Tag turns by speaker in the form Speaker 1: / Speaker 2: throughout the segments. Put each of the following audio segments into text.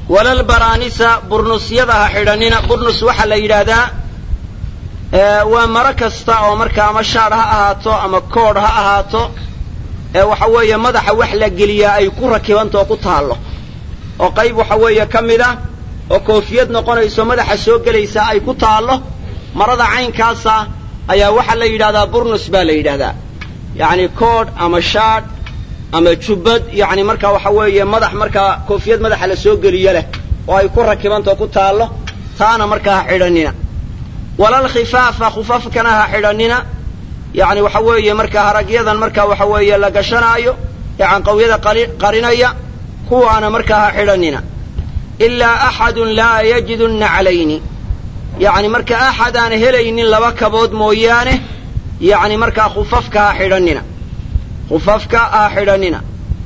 Speaker 1: walalbaraanisa burnusyada ha xidhanina burnus waxaa la yidhaahdaa waa maro kasta oo markaa ama shaadh ha ahaato ama koodh ha ahaato ee waxa weeye madaxa wax la geliyaa ay ku rakibantao ku taallo oo qayb waxa weeye ka mid ah oo koofiyad noqonayso madaxa soo gelaysa ay ku taallo marada caynkaasa ayaa waxaa la yidhahdaa burnus baa la yidhahdaa yacni koodh ama shaadh ama jubbad yacni markaa waxa weeye madax markaa koofiyad madaxa la soo geliyo leh oo ay ku rakibantao ku taallo taana markaa ha xidhanina walal khifaafa khufafkana ha xidhanina yacni waxa weeye markaa haragyadan markaa waxa weeye la gashanaayo ee canqawyada qarinaya kuwaana markaa ha xidhanina ilaa axadun laa yajidu naclayni yacni marka axad aan helaynin laba kabood mooyaane yacni markaa khufafka ha xidhanina khufafka ha xidhanina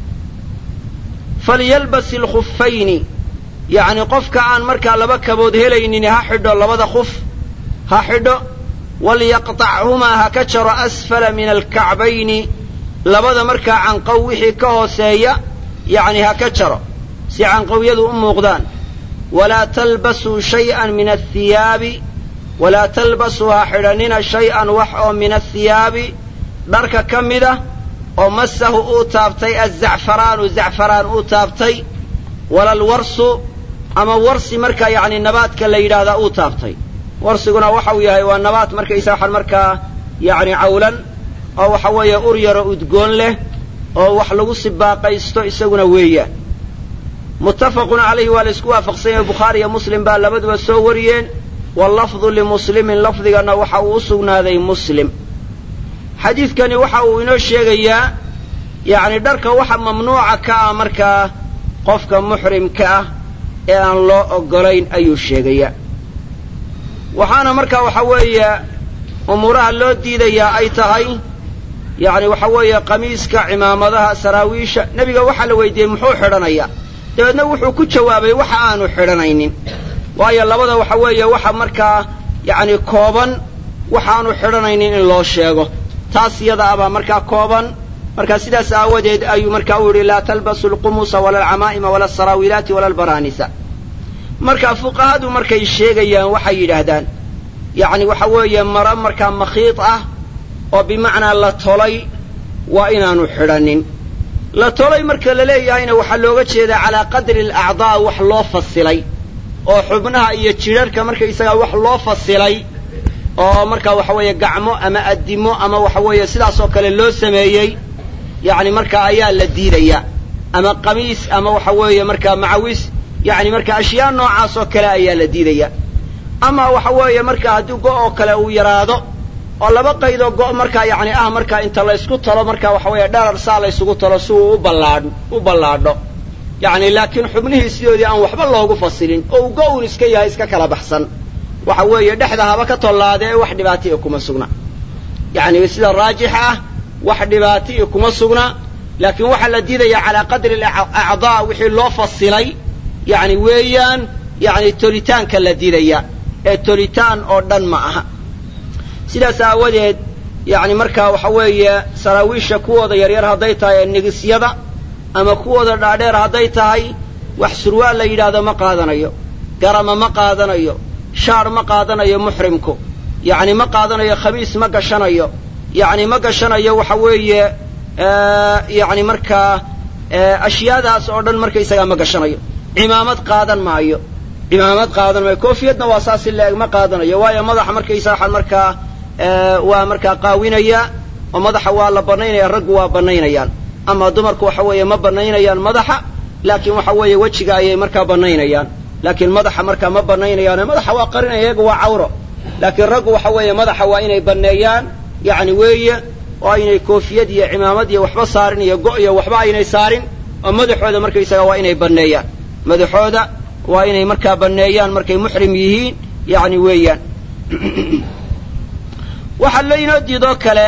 Speaker 1: falyalbas ilkhufayni yacni qofka aan markaa laba kabood helaynin ha xidho labada khuf ha xidho walyaqطachumaa ha ka jaro asfala min alkacbayni labada markaa canqow wixii ka hooseeya yacni ha ka jaro si canqowyadu u muuqdaan walaa talbasuu shay'an min athiyaabi walaa talbasuu ha xidhanina shay-an wax oo min athiyaabi dharka ka mida oo masahu uu taabtay azacfaraanu zacfaraan uu taabtay walalwarsu ama warsi markaa yacni nabaadka la yidhaahdaa uu taabtay warsiguna waxa uu yahay waa nabaat markaysa waxaan markaa yacni cawlan oo waxa weeye ur yaro udgoon leh oo wax lagu sibaaqaysto isaguna weeyaan muttafaqun calayhi waa la isku waafaqsan yahay bukhaari iyo muslim baa labaduba soo wariyeen wallafdu limuslimin lafdigana waxa uu u sugnaaday muslim xadiidkani waxa uu inoo sheegayaa yacni dharka waxa mamnuuca ka ah markaa qofka muxrimka ah ee aan loo oggolayn ayuu sheegayaa waxaana markaa waxa weeye umuuraha loo diidayaa ay tahay yacni waxa weeye qamiiska cimaamadaha saraawiisha nebiga waxaa la weydiiyey muxuu xidhanayaa dabeedna wuxuu ku jawaabay waxa aanu xidhanaynin waayo labada waxa weeye waxa markaa yacni kooban waxaanu xidhanaynin in loo sheego taas iyada abaa markaa kooban marka sidaas aawadeed ayuu markaa u yidhi laa talbasu alqumusa wala alcamaa'ima wala alsaraawilaati wala albaraanisa marka fuqahadu markay sheegayaan waxay yidhaahdaan yacni waxa weeye maro markaa makhiid ah oo bimacnaa la tolay waa inaanu xidhanin la tolay marka la leeyahayna waxaa looga jeedaa calaa qadri alacdaa wax loo fasilay oo xubnaha iyo jidharhka markaysagaa wax loo fasilay oo markaa waxa weeye gacmo ama addimo ama waxa weeye sidaasoo kale loo sameeyey yacni markaa ayaa la diidayaa ama qamiis ama waxa weeye markaa macawis yacni marka ashyaa noocaas oo kale ayaa la diidaya ama waxa weeye marka haddii go' oo kale uu yaraado oo laba qaydoo go' markaa yacni ah markaa inta laysku talo marka waxa weeye dharar saa laysugu talo si uu uballaadh u ballaadho yacni laakiin xubnihii sidoodii aan waxba loogu fasilin oo uu go-un iska yahay iska kala baxsan waxa weeye dhexda haba ka tollaadee wax dhibaatiya kuma sugna yacni sida raajixa ah wax dhibaatiya kuma sugna laakiin waxaa la diidayaa calaa qadri alacdaa wixii loo fasilay yacni weeyaan yacni tolitaanka la diidaya ee tolitaan oo dhan ma aha sidaas aawadeed yacni markaa waxa weeye saraawiisha kuwooda yaryar hadday tahay ee nigisyada ama kuwooda dhaadheer hadday tahay wax surwaal la yidhaahdo ma qaadanayo garama ma qaadanayo shaar ma qaadanayo muxrimku yacni ma qaadanayo khamiis ma gashanayo yacni ma gashanayo waxa weeye yacni markaa ashyaadaas oo dhan markaysagaa ma gashanayo cimaamad qaadan maayo cimaamad qaadan maayo koofiyadna waa saas in la-eg ma qaadanayo waayo madaxa markaysa waxaan markaa waa markaa qaawinaya oo madaxa waa la banaynaya raggu waa banaynayaan ama dumarku waxa weeye ma banaynayaan madaxa laakiin waxa weeye wejiga ayay markaa banaynayaan laakiin madaxa markaa ma banaynayaane madaxa waa qarinaya iyaga waa cawro laakiin raggu waxa weeye madaxa waa inay baneeyaan yacni weeye oo aynay koofiyad iyo cimaamad iyo waxba saarin iyo go' iyo waxba aynay saarin oo madaxooda markaysaga waa inay banneeyaan madaxooda waa inay markaa banneeyaan markay muxrim yihiin yacni weeyaan waxaa laynoo diidoo kale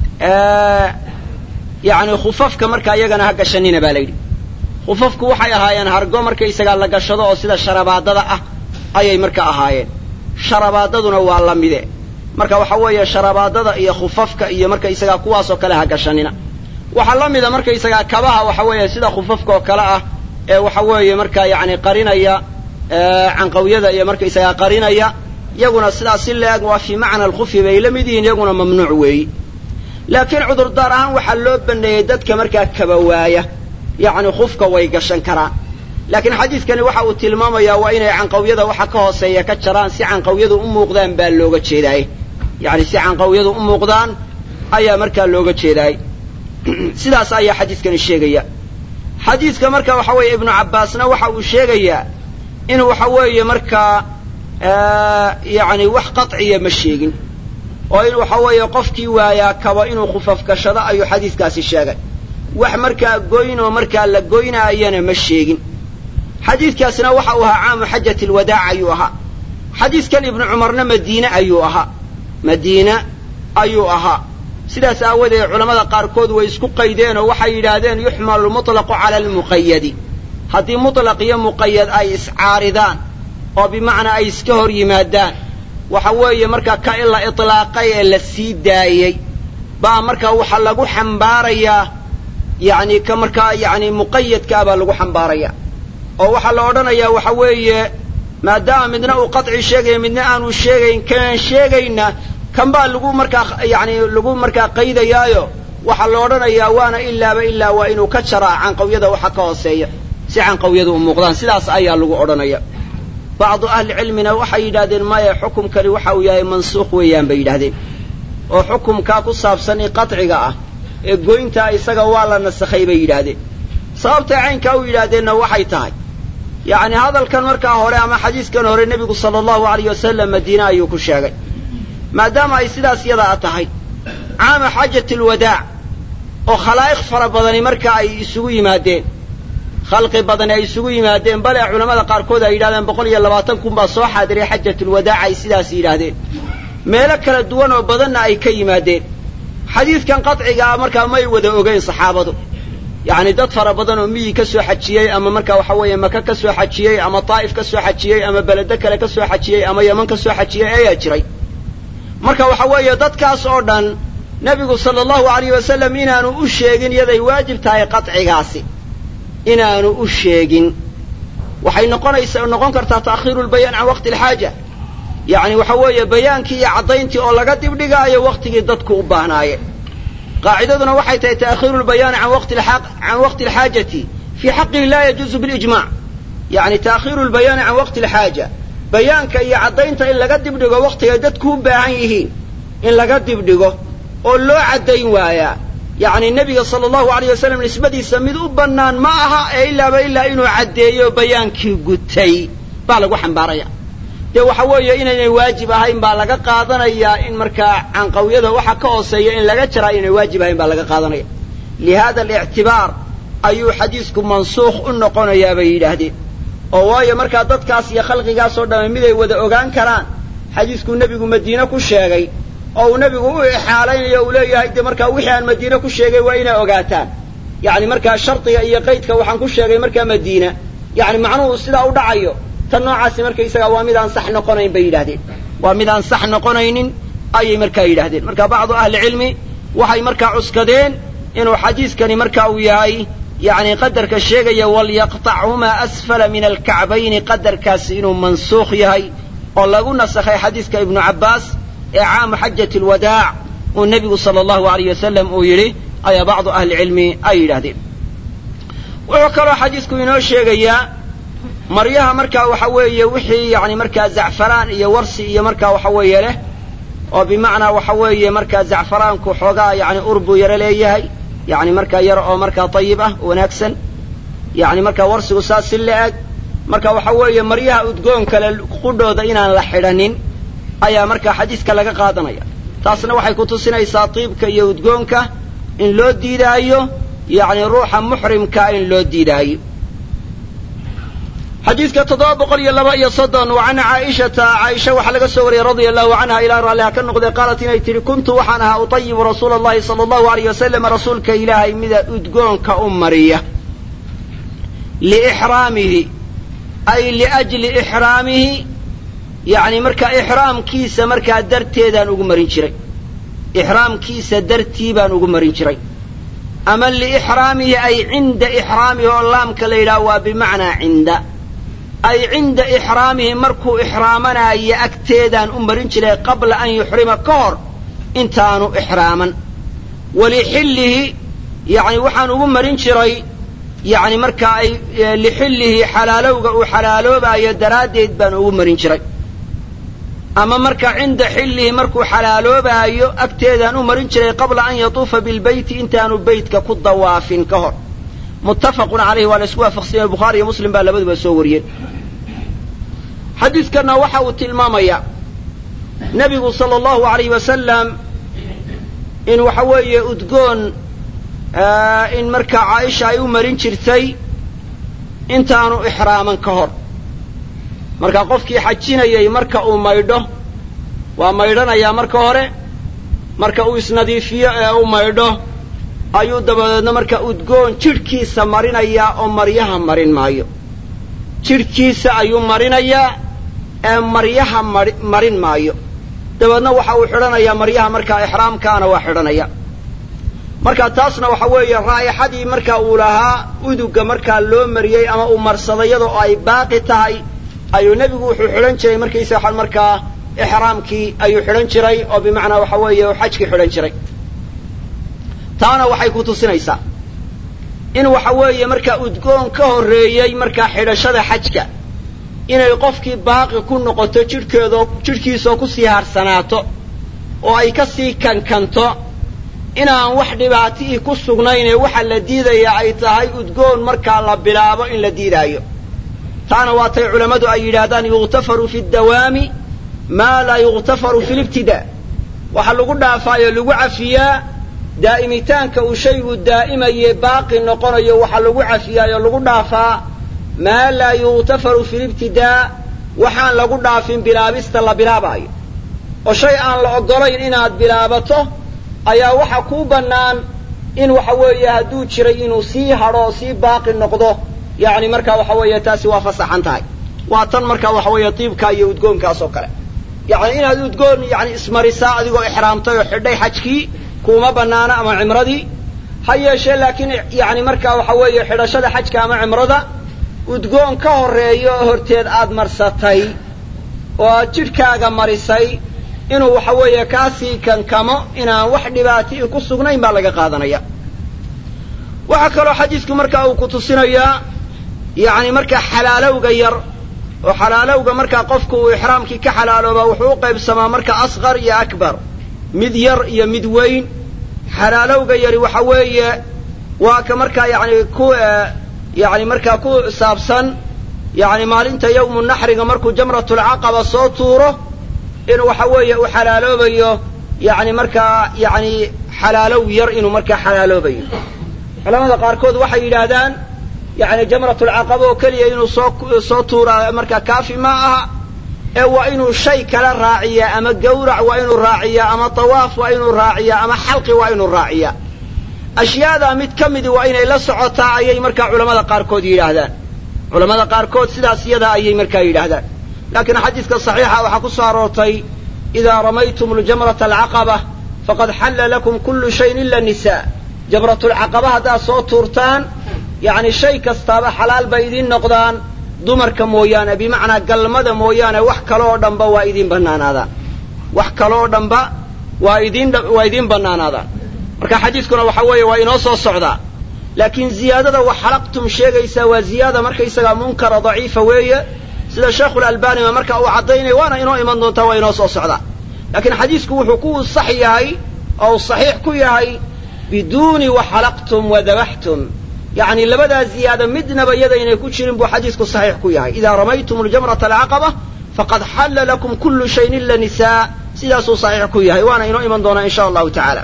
Speaker 1: yacni khufafka markaa iyagana ha gashanina baa layidhi khufafku waxay ahaayeen hargo markaysagaa la gashado oo sida sharabaadada ah ayay marka ahaayeen sharabaadaduna waa la mide marka waxa weeye sharabaadada iyo khufafka iyo markaysagaa kuwaasoo kale ha gashanina waxaa la mida markaysagaa kabaha waxa weeye sida khufafka oo kale ah ee waxa weeye markaa yacni qarinaya canqawyada iyo markaysagaa qarinaya iyaguna sidaas si la-eg waa fii macna alkhufi bay la mid yihiin iyaguna mamnuuc weeyi laakiin cudurdaar ahaan waxaa loo baneeyey dadka markaa kabawaaya yacni khufka way gashan karaan laakiin xadiidkani waxa uu tilmaamayaa waa inay canqawyada waxa ka hooseeya ka jaraan si canqawyadu u muuqdaan baa looga jeedaaye yacni si canqawyadu u muuqdaan ayaa markaa looga jeedaay sidaas ayaa xadiidkani sheegaya xadiidka marka waxa weeye ibnu cabbaasna waxa uu sheegayaa in waxa weeye markaa yacni wax qaطciya ma sheegin oo in waxa weeye qofkii waayaa kaba inuu khufafgashado ayuu xadiiskaasi sheegay wax markaa goynoo markaa la goynaayana ma sheegin xadiidkaasna waxa uu ahaa caamu xajat alwadaac ayuu ahaa xadiidkan ibnu cumarna madiine ayuu ahaa madiine ayuu ahaa sidaas aawadeed culammada qaarkood way isku qaydeen oo waxay yidhaahdeen yuxmalu lmuطlaqu cala almuqayadi haddii muطlaq iyo muqayad ay iscaaridaan oo bimacnaa ay iska hor yimaadaan waxa weeye markaa ka in la iطlaaqay ee la sii daayey baa markaa waxaa lagu xambaarayaa yacni ka markaa yacni muqayadkaa baa lagu xambaaraya oo waxaa la odhanayaa waxa weeye maadaama midna uu qaطci sheegaya midna aanu sheegayn kanaan sheegayna kan baa lagu markaa yacni lagu markaa qaydayaayo waxaa la odhanayaa waana ilaaba ilaa waa inuu ka jaraa canqawyada waxa ka hooseeya si canqawyadu u muuqdaan sidaas ayaa lagu odhanaya bacdu ahlicilmina waxay yidhahdeen maya xukumkani waxa uu yahay mansuukh weeyaan bay yidhahdeen oo xukumkaa ku saabsan i qaطciga ah ee goyntaa isaga waa la nasakhay bay yidhaahdeen sababtay caynkaa u yidhaahdeenna waxay tahay yacni hadalkan markaa hore ama xadiiskan hore nebigu sala allahu alayh wasalam madiine ayuu ku sheegay maadaama ay sidaas yadaa tahay caama xaajat alwadaac oo khalaa'iq fara badani marka ay isugu yimaadeen khalqi badani ay isugu yimaadeen bale culammada qaarkood ay yidhahdeen boqol iyo labaatan kun baa soo xaadiray xajatulwadaac ay sidaas yidhaahdeen meelo kala duwan oo badanna ay ka yimaadeen xadiidkan qaطcigaa markaa may wada ogeyn saxaabadu yacni dad fara badan oo miyi ka soo xajiyey ama markaa waxa weeye maka ka soo xajiyey ama taa'if ka soo xajiyey ama beledo kale ka soo xajiyey ama yeman ka soo xajiyey ayaa jiray marka waxa weeye dadkaas oo dhan nebigu sala allahu alayh wasalam inaanu u sheegin iyaday waajib tahay qaطcigaasi inaanu u sheegin waxay noqonaysa noqon kartaa ta'khiiru lbayaan can waqti alxaaja yacni waxa weeye bayaankii iyo caddayntii oo laga dibdhigaayo waktigii dadku u baahnaayeen qaacidaduna waxay tahay ta'khiiru lbayaani can waqti can waqti alxaajati fii xaqihi laa yajuuzu bilijmac yacni ta'khiiru lbayaani can waqti alxaaja bayaanka iyo caddaynta in laga dibdhigo waktigay dadku u baahan yihiin in laga dibdhigo oo loo caddayn waayaa yacni nebiga sala allahu alayh wasalam nisbadiisa mid u bannaan ma aha ee ilaaba ilaa inuu caddeeyo bayaankii gutay baa lagu xambaaraya dee waxa weeye inaynay waajib ahayn baa laga qaadanayaa in markaa canqawyada waxa ka hooseeya in laga jaraa inaynay waajib ahayn baa laga qaadanaya lihada alictibaar ayuu xadiisku mansuukh u noqonayaa bay yidhaahdeen oo waayo markaa dadkaas iyo khalqigaasoo dhamme miday wada ogaan karaan xadiiskuu nebigu madiine ku sheegay oo uu nebigu u ixaalaynayo uu leeyahay de markaa wixii aan madiine ku sheegay waa inay ogaataan yacni markaa shardiga iyo qaydka waxaan ku sheegay markaa madiina yacni macnuhu sidaa u dhacayo tan noocaasi markaysaga waa mid aan sax noqonayn bay yidhahdeen waa mid aan sax noqonaynin ayay markaa yidhahdeen marka bacdu ahlicilmi waxay markaa cuskadeen inuu xadiiskani marka uu yahay yacni qadarka sheegaya walyaqطachumaa asfala min alkacbayni qadarkaasi inuu mansuukh yahay oo lagu nasakhay xadiiska ibnu cabbaas ee caamu xajat alwadaac uu nebigu sala allahu alayh wasalam uu yidhi ayaa bacdu ahlicilmi ay yidhahdeen wuxuu kaloo xadiisku inoo sheegayaa maryaha markaa waxa weeye wixii yani markaa zacfaraan iyo warsi iyo markaa waxa weeye leh oo bimacnaa waxa weeye markaa zacfaraanku xoogaa yani ur buu yaro leeyahay yani markaa yar oo markaa ayib ah wanaagsan yani markaa warsigu saas si la-eg marka waxa weeye maryaha udgoon kale qudhooda inaan la xidhanin ayaa markaa xadiiska laga qaadanaya taasna waxay ku tusinaysaa tiibka iyo udgoonka in loo diidaayo yani ruuxa muxrimka in loo diidaayo xadiidka toddoba boqol iyo laba iyo soddon wa can caaishata caaisha waxaa laga soo wariyey radia allahu canha ilaa raalliha ka noqday qaalat inay tidhi kuntu waxaan ahaa utayibu rasuula allahi sala allahu alayh wasalam rasuulka ilaahay mida udgoonka u mariya liixraamihi ay liajli ixraamihi yacni markaa ixraamkiisa markaa darteedaan ugu marin jiray ixraamkiisa dartii baan ugu marin jiray ama liixraamihi ay cinda ixraamihi oo laamka la yidhaha waa bimacnaa cinda ay cinda ixraamihi markuu ixraamanaayo agteedaan u marin jiray qabla an yuxrima ka hor intaanu ixraaman walixillihi yacni waxaan ugu marin jiray yacni markaa ay lixillihi xalaalowga uu xalaaloobaayo daraaddeed baan ugu marin jiray ama marka cinda xillihi markuu xalaaloobaayo agteedaan u marin jiray qabla an yatuufa bilbeyti intaanu beytka ku dawaafin ka hor muttafaqun calayhi waa la isku waafaqsanyay bukhaari iyo muslim baa labaduba soo wariyeen xadiidkanna waxa uu tilmaamayaa nebigu sala allahu alayh wasalam in waxa weeye udgoon in markaa caaisha ay u marin jirtay intaanu ixraaman ka hor marka qofkii xajinayay marka uu maydho waa maydhanayaa marka hore marka uu isnadiifiyo ee u maydho ayuu dabadeedna marka udgoon jidhkiisa marinayaa oo maryaha marin maayo jidhkiisa ayuu marinayaa ee maryaha mari marin maayo dabeedna waxa uu xidhanayaa maryaha markaa ixraamkaana waa xidhanaya marka taasna waxa weeye raa'ixadii marka uu lahaa uduga markaa loo mariyey ama uu marsadayada oo ay baaqi tahay ayuu nebigu wuxuu xidhan jiray markaysa markaa ixraamkii ayuu xidhan jiray oo bimacnaa waxa weeye uu xajkii xidhan jiray taana waxay ku tusinaysaa in waxa weeye markaa udgoon ka horreeyey markaa xidhashada xajka inay qofkii baaqi ku noqoto jidhkeedo jidhkiisoo kusii harsanaato oo ay ka sii kankanto inaan wax dhibaati'ii ku sugnaynee waxa la diidayaa ay tahay udgoon markaa la bilaabo in la diidaayo taana waatay culammadu ay yidhaahdaan yughtafaru fi dawaami maa laa yughtafaru fi libtidaa waxa lagu dhaafaayo lagu cafiyaa daa'imitaanka uu shaygu daa'imaye baaqi noqonayo waxa lagu cafiyaayo lagu dhaafaa maa laa yughtafaru fi libtidaa waxaan lagu dhaafin bilaabista la bilaabaayo oo shay aan la oggolayn inaad bilaabato ayaa waxa kuu bannaan in waxa weeye hadduu jiray inuu sii hadho oo sii baaqi noqdo yacni markaa waxa weeye taasi waa fasaxan tahay waa tan markaa waxa weeye diibka iyo udgoonkaas oo kale yacni inaad udgoon yani ismarisaa adigoo ixraamtay oo xidhay xajkii kuuma bannaana ama cimradii ha yeeshee laakiin yani markaa waxa weeye xidhashada xajka ama cimrada udgoon ka horreeyo oo horteed aad marsatay oo aad jidhkaaga marisay inuu waxa weeye kaasii kankamo inaan wax dhibaati'i ku sugnayn baa laga qaadanaya waxaa kaloo xadiidku markaa uu ku tusinayaa yacni markaa xalaalowga yar oo xalaalowga markaa qofku uu ixraamkii ka xalaaloobaa wuxuu u qaybsamaa marka asqar iyo akbar mid yar iyo mid weyn xalaalowga yari waxa weeye waa ka markaa yani ku yani markaa ku saabsan yani maalinta yawmu naxriga markuu jamratulcaqaba soo tuuro in waxa weeye uu xalaaloobayo yani markaa yani xalaalow yar inuu markaa xalaaloobayo culamada qaarkood waxay yidhaahdaan yani jamratulcaqaba oo keliya inuu soo soo tuuraa markaa kaafi ma aha ee waa inuu shay kala raaciyaa ama gawrac waa inuu raaciyaa ama tawaaf waa inuu raaciyaa ama xalqi waa inuu raaciyaa ashyaadaa mid ka midi waa inay la socotaa ayay markaa culamada qaarkood yidhaahdaan culamada qaarkood sidaas iyadaa ayay markaa yidhaahdaan laakiin xadiidka saxiixa waxaa ku soo aroortay idaa ramaytum ljamrata alcaqaba faqad xalla lakum kullu shayin ila nisaa jamratulcaqaba haddaad soo tuurtaan yacni shay kastaaba xalaal bay idiin noqdaan dumarka mooyaane bimacnaa galmada mooyaane wax kaloo dhanba waa idiin bannaanaadaan wax kaloo dhanba waa idiin waa idiin bannaanaadaan marka xadiidkuna waxa weeye waa inoo soo socdaa laakiin ziyaadada wax xalaqtum sheegaysaa waa ziyaada markaysagaa munkara daciifa weeye sida sheekhulalbaaniba marka uu caddaynaya waana inoo iman doontaa waa inoo soo socdaa laakiin xadiisku wuxuu ku sax yahay oo uu saxiix ku yahay biduuni waxalaqtum wadabaxtum yacni labadaa ziyaada midnaba yadaynay ku jirin buu xadiisku saxiix ku yahay idaa ramaytum ljamrata alcaqaba faqad xalla lakum kullu shayin ila nisaa sidaasuu saxiix ku yahay waana inoo iman doonaa in sha allahu tacaala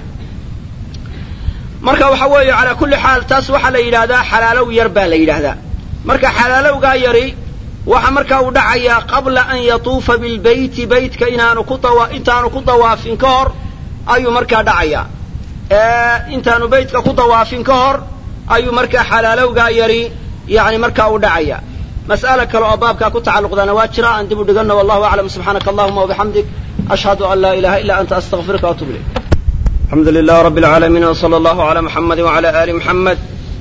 Speaker 1: marka waxa weeye calaa kulli xaal taas waxaa la yidhaahdaa xalaalow yar baa la yidhaahdaa marka xalaalowgaa yari waxa markaa uu dhacayaa qabla an yatuufa bilbeyti beytka inaanu ku dawa intaanu ku dawaafin ka hor ayuu markaa dhacayaa intaanu beytka ku dawaafin ka hor ayuu markaa xalaalowgaa yari yani markaa uu dhacayaa mas'ala kale oo baabkaa ku tacalluqdaana waa jira aan dib u dhiganno wallahu aclam subxaanaka allahuma wabixamdik ashhadu an laa ilaha illa anta astaqfiruka waatubu ilayk الحمد لله رب العالمين وصلى الله على محمد وعلى آل محمد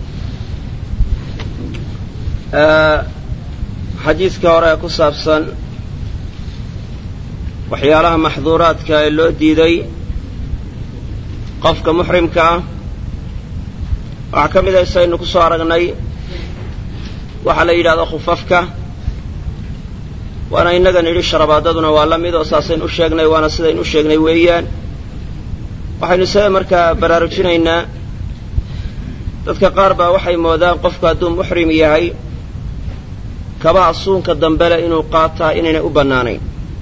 Speaker 1: xadiidka hore ee ku saabsan waxyaalaha maxduuraadka ee loo diiday qofka muxrimka ah waxaa ka mid a saynu ku soo aragnay waxaa la yidhahdo khufafka waana innaga nidhi sharabaadaduna waa la mid oo saasaynu u sheegnay waana sidaynu u sheegnay weeyaan waxaynu se markaa baraarujinaynaa dadka qaar baa waxay moodaan qofku hadduu muxrim yahay kabaha suunka dambele inuu qaataa inaynay u bannaanayn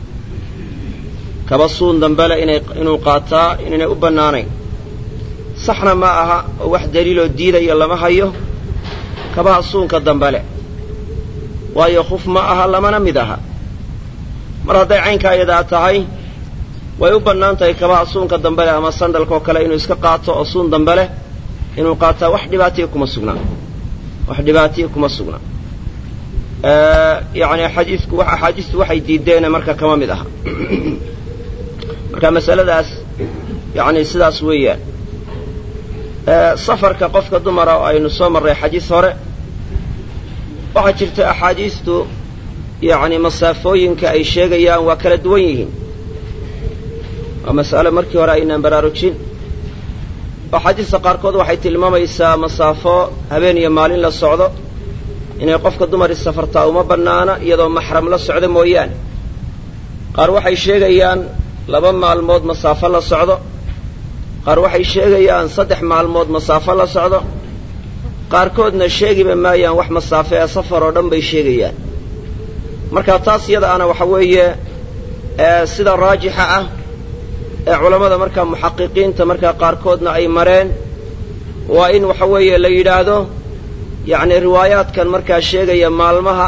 Speaker 1: kaba suun dambele inay inuu qaataa inaynay u bannaanayn saxna ma aha oo wax daliiloo diidaya lama hayo kabaha suunka dambele waayo khuf ma aha lamana mid aha mar hadday caynkaa iyadaa tahay way u bannaan tahay kabaha suunka dambele ama sandalkaoo kale inuu iska qaato oo suun dambeleh inuu qaataa wax dhibaatiya kuma sugnaa wax dhibaatiya kuma sugnaa yani axaadiisku axaadiistu waxay diideene marka kama mid aha marka masaladaas yani sidaas weeyaan safarka qofka dumara oo aynu soo marray xadiis hore waxaa jirta axaadiistu yani masaafooyinka ay sheegayaan waa kala duwan yihiin waa mas'alo markii hore aynaan baraarujin axaadiista qaarkood waxay tilmaamaysaa masaafo habeen iyo maalin la socdo inay qofka dumari safartaa uma bannaana iyadoo maxram la socdo mooyaane qaar waxay sheegayaan laba maalmood masaafo la socdo qaar waxay sheegayaan saddex maalmood masaafo la socdo qaarkoodna sheegiba maayaan wax masaafo ee safar oo dhan bay sheegayaan marka taas iyada ana waxa weeye sida raajixa ah ee culammada markaa muxaqiqiinta markaa qaarkoodna ay mareen waa in waxa weeye la yidhaahdo yacni riwaayaadkan markaa sheegaya maalmaha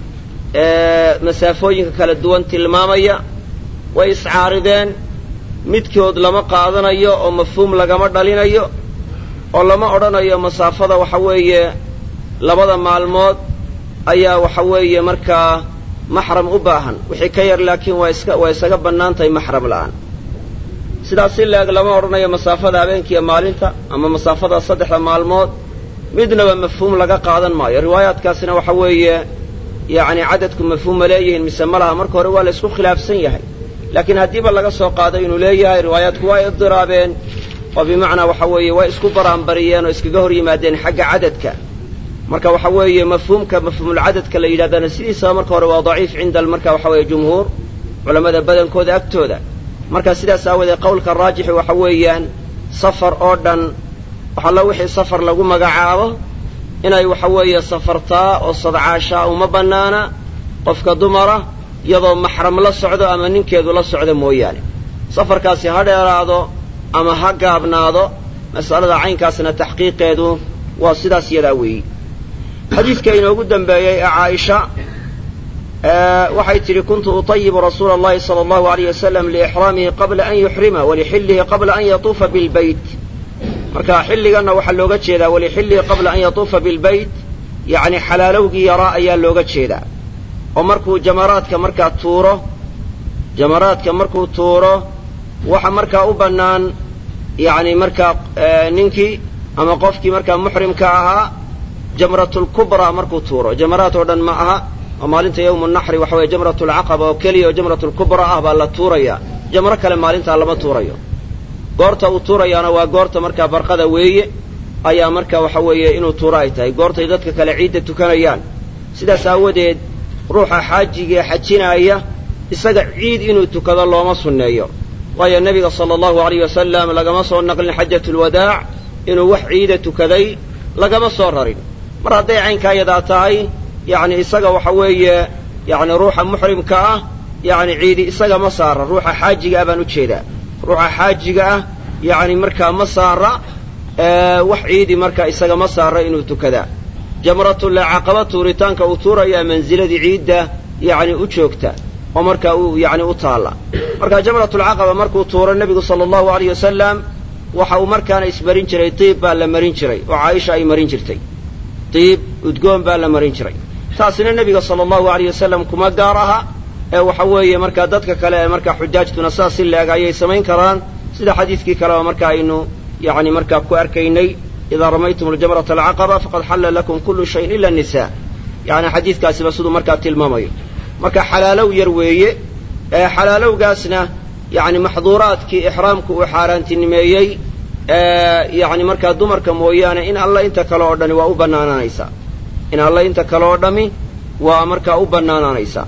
Speaker 1: ee masaafooyinka kala duwan tilmaamaya way iscaarideen midkood lama qaadanayo oo mafhuum lagama dhalinayo oo lama odhanayo masaafada waxa weeye labada maalmood ayaa waxa weeye markaa maxram u baahan wixii ka yar laakiin waa iska waa isaga bannaan tahay maxram la'aan sidaas si laeg lama odhanayo masaafada habeenkiiyo maalinta ama masaafada saddexda maalmood midnaba mafhuum laga qaadan maayo riwaayaadkaasina waxa weeye yacni cadadku mafhuum ma leeyihiin mise ma laha marka hore waa la isku khilaafsan yahay laakiin haddiiba laga soo qaaday inuu leeyahay riwaayaadku waa idiraabeen oo bimacnaa waxa weeye way isku baraanbariyeen oo iskaga hor yimaadeen xagga cadadka marka waxa weeye mafhuumka mafhuumulcadadka la yidhahdana sidiisaba marka hore waa daciif cinda marka waxa weeye jumhuur culammada badankooda agtooda marka sidaas aawoodee qowlka raajixi waxa weeyaan safar oo dhan waxalla wixii safar lagu magacaabo inay waxa weeye safartaa oo sadcaashaa uma bannaana qofka dumara iyadoo maxram la socdo ama ninkeedu la socdo mooyaane safarkaasi ha dheeraado ama ha gaabnaado mas'alada caynkaasna taxqiiqeedu waa sidaas yadaa weeyi xadiidka inoogu dambeeyey ee caaisha waxay tidhi kuntu utayibu rasuula allahi sala allahu alayh wasalam liixraamihi qabla an yuxrima walixillihi qabla an yatuufa bilbayt marka xilliganna waxaa looga jeedaa walixillihi qabla an yatuufa bilbayt yacni xalaalowgii yaraa ayaa looga jeedaa oo markuu jamaraadka markaa tuuro jamaraadka markuu tuuro waxa markaa u bannaan yacni markaa ninkii ama qofkii markaa muxrimka ahaa jamratulkubraa markuu tuuro jamaraad oo dhan ma aha oo maalinta yawmu naxri waxa weye jamratulcaqaba oo keliya oo jamratulkubraa ah baa la tuurayaa jamro kale maalintaa lama tuurayo goorta uu tuurayaana waa goorta markaa barqada weeye ayaa markaa waxa weeye inuu tuuro ay tahay goortay dadka kale ciidda tukanayaan sidaas aawadeed ruuxa xaajigae xajinaaya isaga ciid inuu tukado looma sunneeyo waayo nebiga sala allahu alayh wasalam lagama soo naqlin xajatulwadaac inuu wax ciida tukaday lagama soo rarin mar hadday caynkaa yadaa tahay yacni isaga waxa weeye yacni ruuxa muxrimka ah yacni ciidi isaga ma saara ruuxa xaajiga ah baan u jeedaa ruuxa xaajiga ah yacni markaa ma saara wax ciidi markaa isaga ma saara inuu tukadaa jamratulcaqaba tuuritaanka uu tuurayaa mansiladii ciidda yacni u joogta oo markaa uu yacni u taalla marka jamratulcaqaba markuu tuuro nebigu sala allahu alayh wasalam waxa uu markaana ismarin jiray diib baa la marin jiray oo caaisha ay marin jirtay diib udgoon baa la marin jiray taasina nebiga sala allahu alayh wasalam kuma gaar aha ee waxa weeye markaa dadka kale ee markaa xujaajtuna saas si leeg ayay samayn karaan sida xadiidkii kaleba marka aynu yani markaa ku arkaynay idaa ramaytum aljamrata alcaqaba faqad xalla lakum kullu shayin ila nisa yani xadiidkaasiba siduu markaa tilmaamayo marka xalaalow yar weeye xalaalowgaasna yani maxduuraadkii ixraamku uu xaaraantinimeeyey yani markaa dumarka mooyaane in alla inta kale oo dhani waa u bannaanaanaysaa in alla inta kale oo dhami waa markaa u bannaanaanaysaa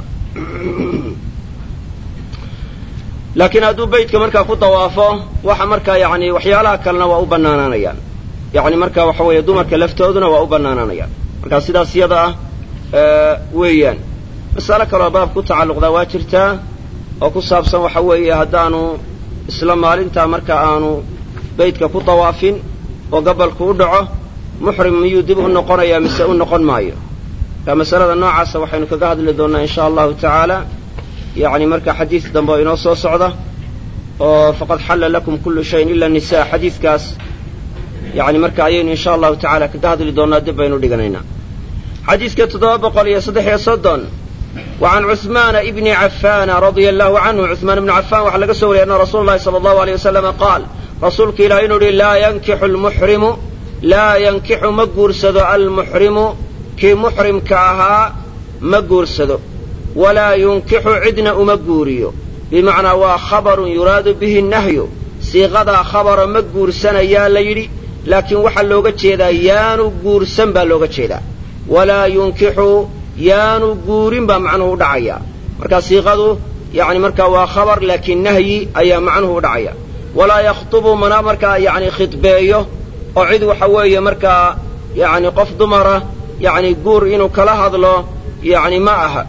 Speaker 1: laakiin hadduu beytka markaa ku dawaafo waxa markaa yani waxyaalaha kalena waa u bannaanaanayaan yani marka waxa weeye dumarka laftooduna waa u bannaanaanayaan markaa sidaas yada ah weeyaan masale kaloo baab ku tacalluqdaa waa jirtaa oo ku saabsan waxa weeye haddaanu isla maalintaa marka aanu beytka ku dawaafin oo gabalku u dhaco muxrim miyuu dib u noqonayaa mise u noqon maayo marka masalada noocaasa waxaynu kaga hadli doonnaa insha allahu tacaala yani marka xadiis dambe oo inoo soo socda oo faqad xalla lakum kullu shayin ila nisa xadiidkaas yani marka ayaynu insha allahu tacala kaga hadli doonnaa dib baynu dhiganaynaa xadiiska toddoba boqol iyo saddex iyo soddon wa can cuثmaana ibni cafaana radia allahu canhu cuثmaan ibni cafaan waxaa laga soo wariyay anna rasuula llahi sala allahu aleyh wasalama qaal rasuulka ilaah inuu yihi laa yankixu lmuxrimu laa yankixu ma guursado almuxrimu kii muxrimka ahaa ma guursado walaa yunkixu cidna uma guuriyo bimacnaa waa khabarun yuraadu bihi nahyu siiqadaa khabara ma guursanayaa la yidhi laakiin waxaa looga jeedaa yaanu guursan baa looga jeedaa walaa yunkixu yaanu guurin baa macnuhu u dhacaya marka siiqadu yani markaa waa khabar laakiin nahyi ayaa macnuhu u dhacaya walaa yakhtubu mana markaa yani khidbeeyo oo cid waxa weeye markaa yani qof dumara yani guur inuu kala hadlo yani ma aha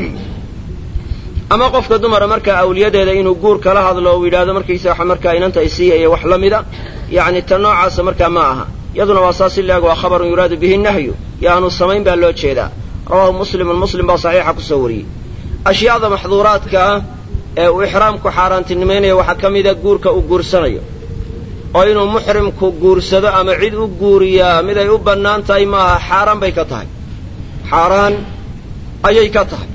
Speaker 1: ama qofka dumara markaa awliyadeeda inuu guur kala hadlo uu yidhahdo markaysa waxa markaa inanta isiiya iyo wax la mida yani ta noocaasa markaa ma aha yaduna waa saas ilaag waa khabarun yuraadu bihi nahyu yaanu samayn baa loo jeedaa rawaahu muslimun muslim baa saxiixa kusoo wariyey ashyaada maxduuraadka ah ee uu ixraamku xaaraantinimaynaya waxaa ka mida guurka uu guursanayo oo inuu muxrimku guursado ama cid u guuriyaa mid ay u bannaan tahay maaha xaaraan bay ka tahay xaaraan ayay ka tahay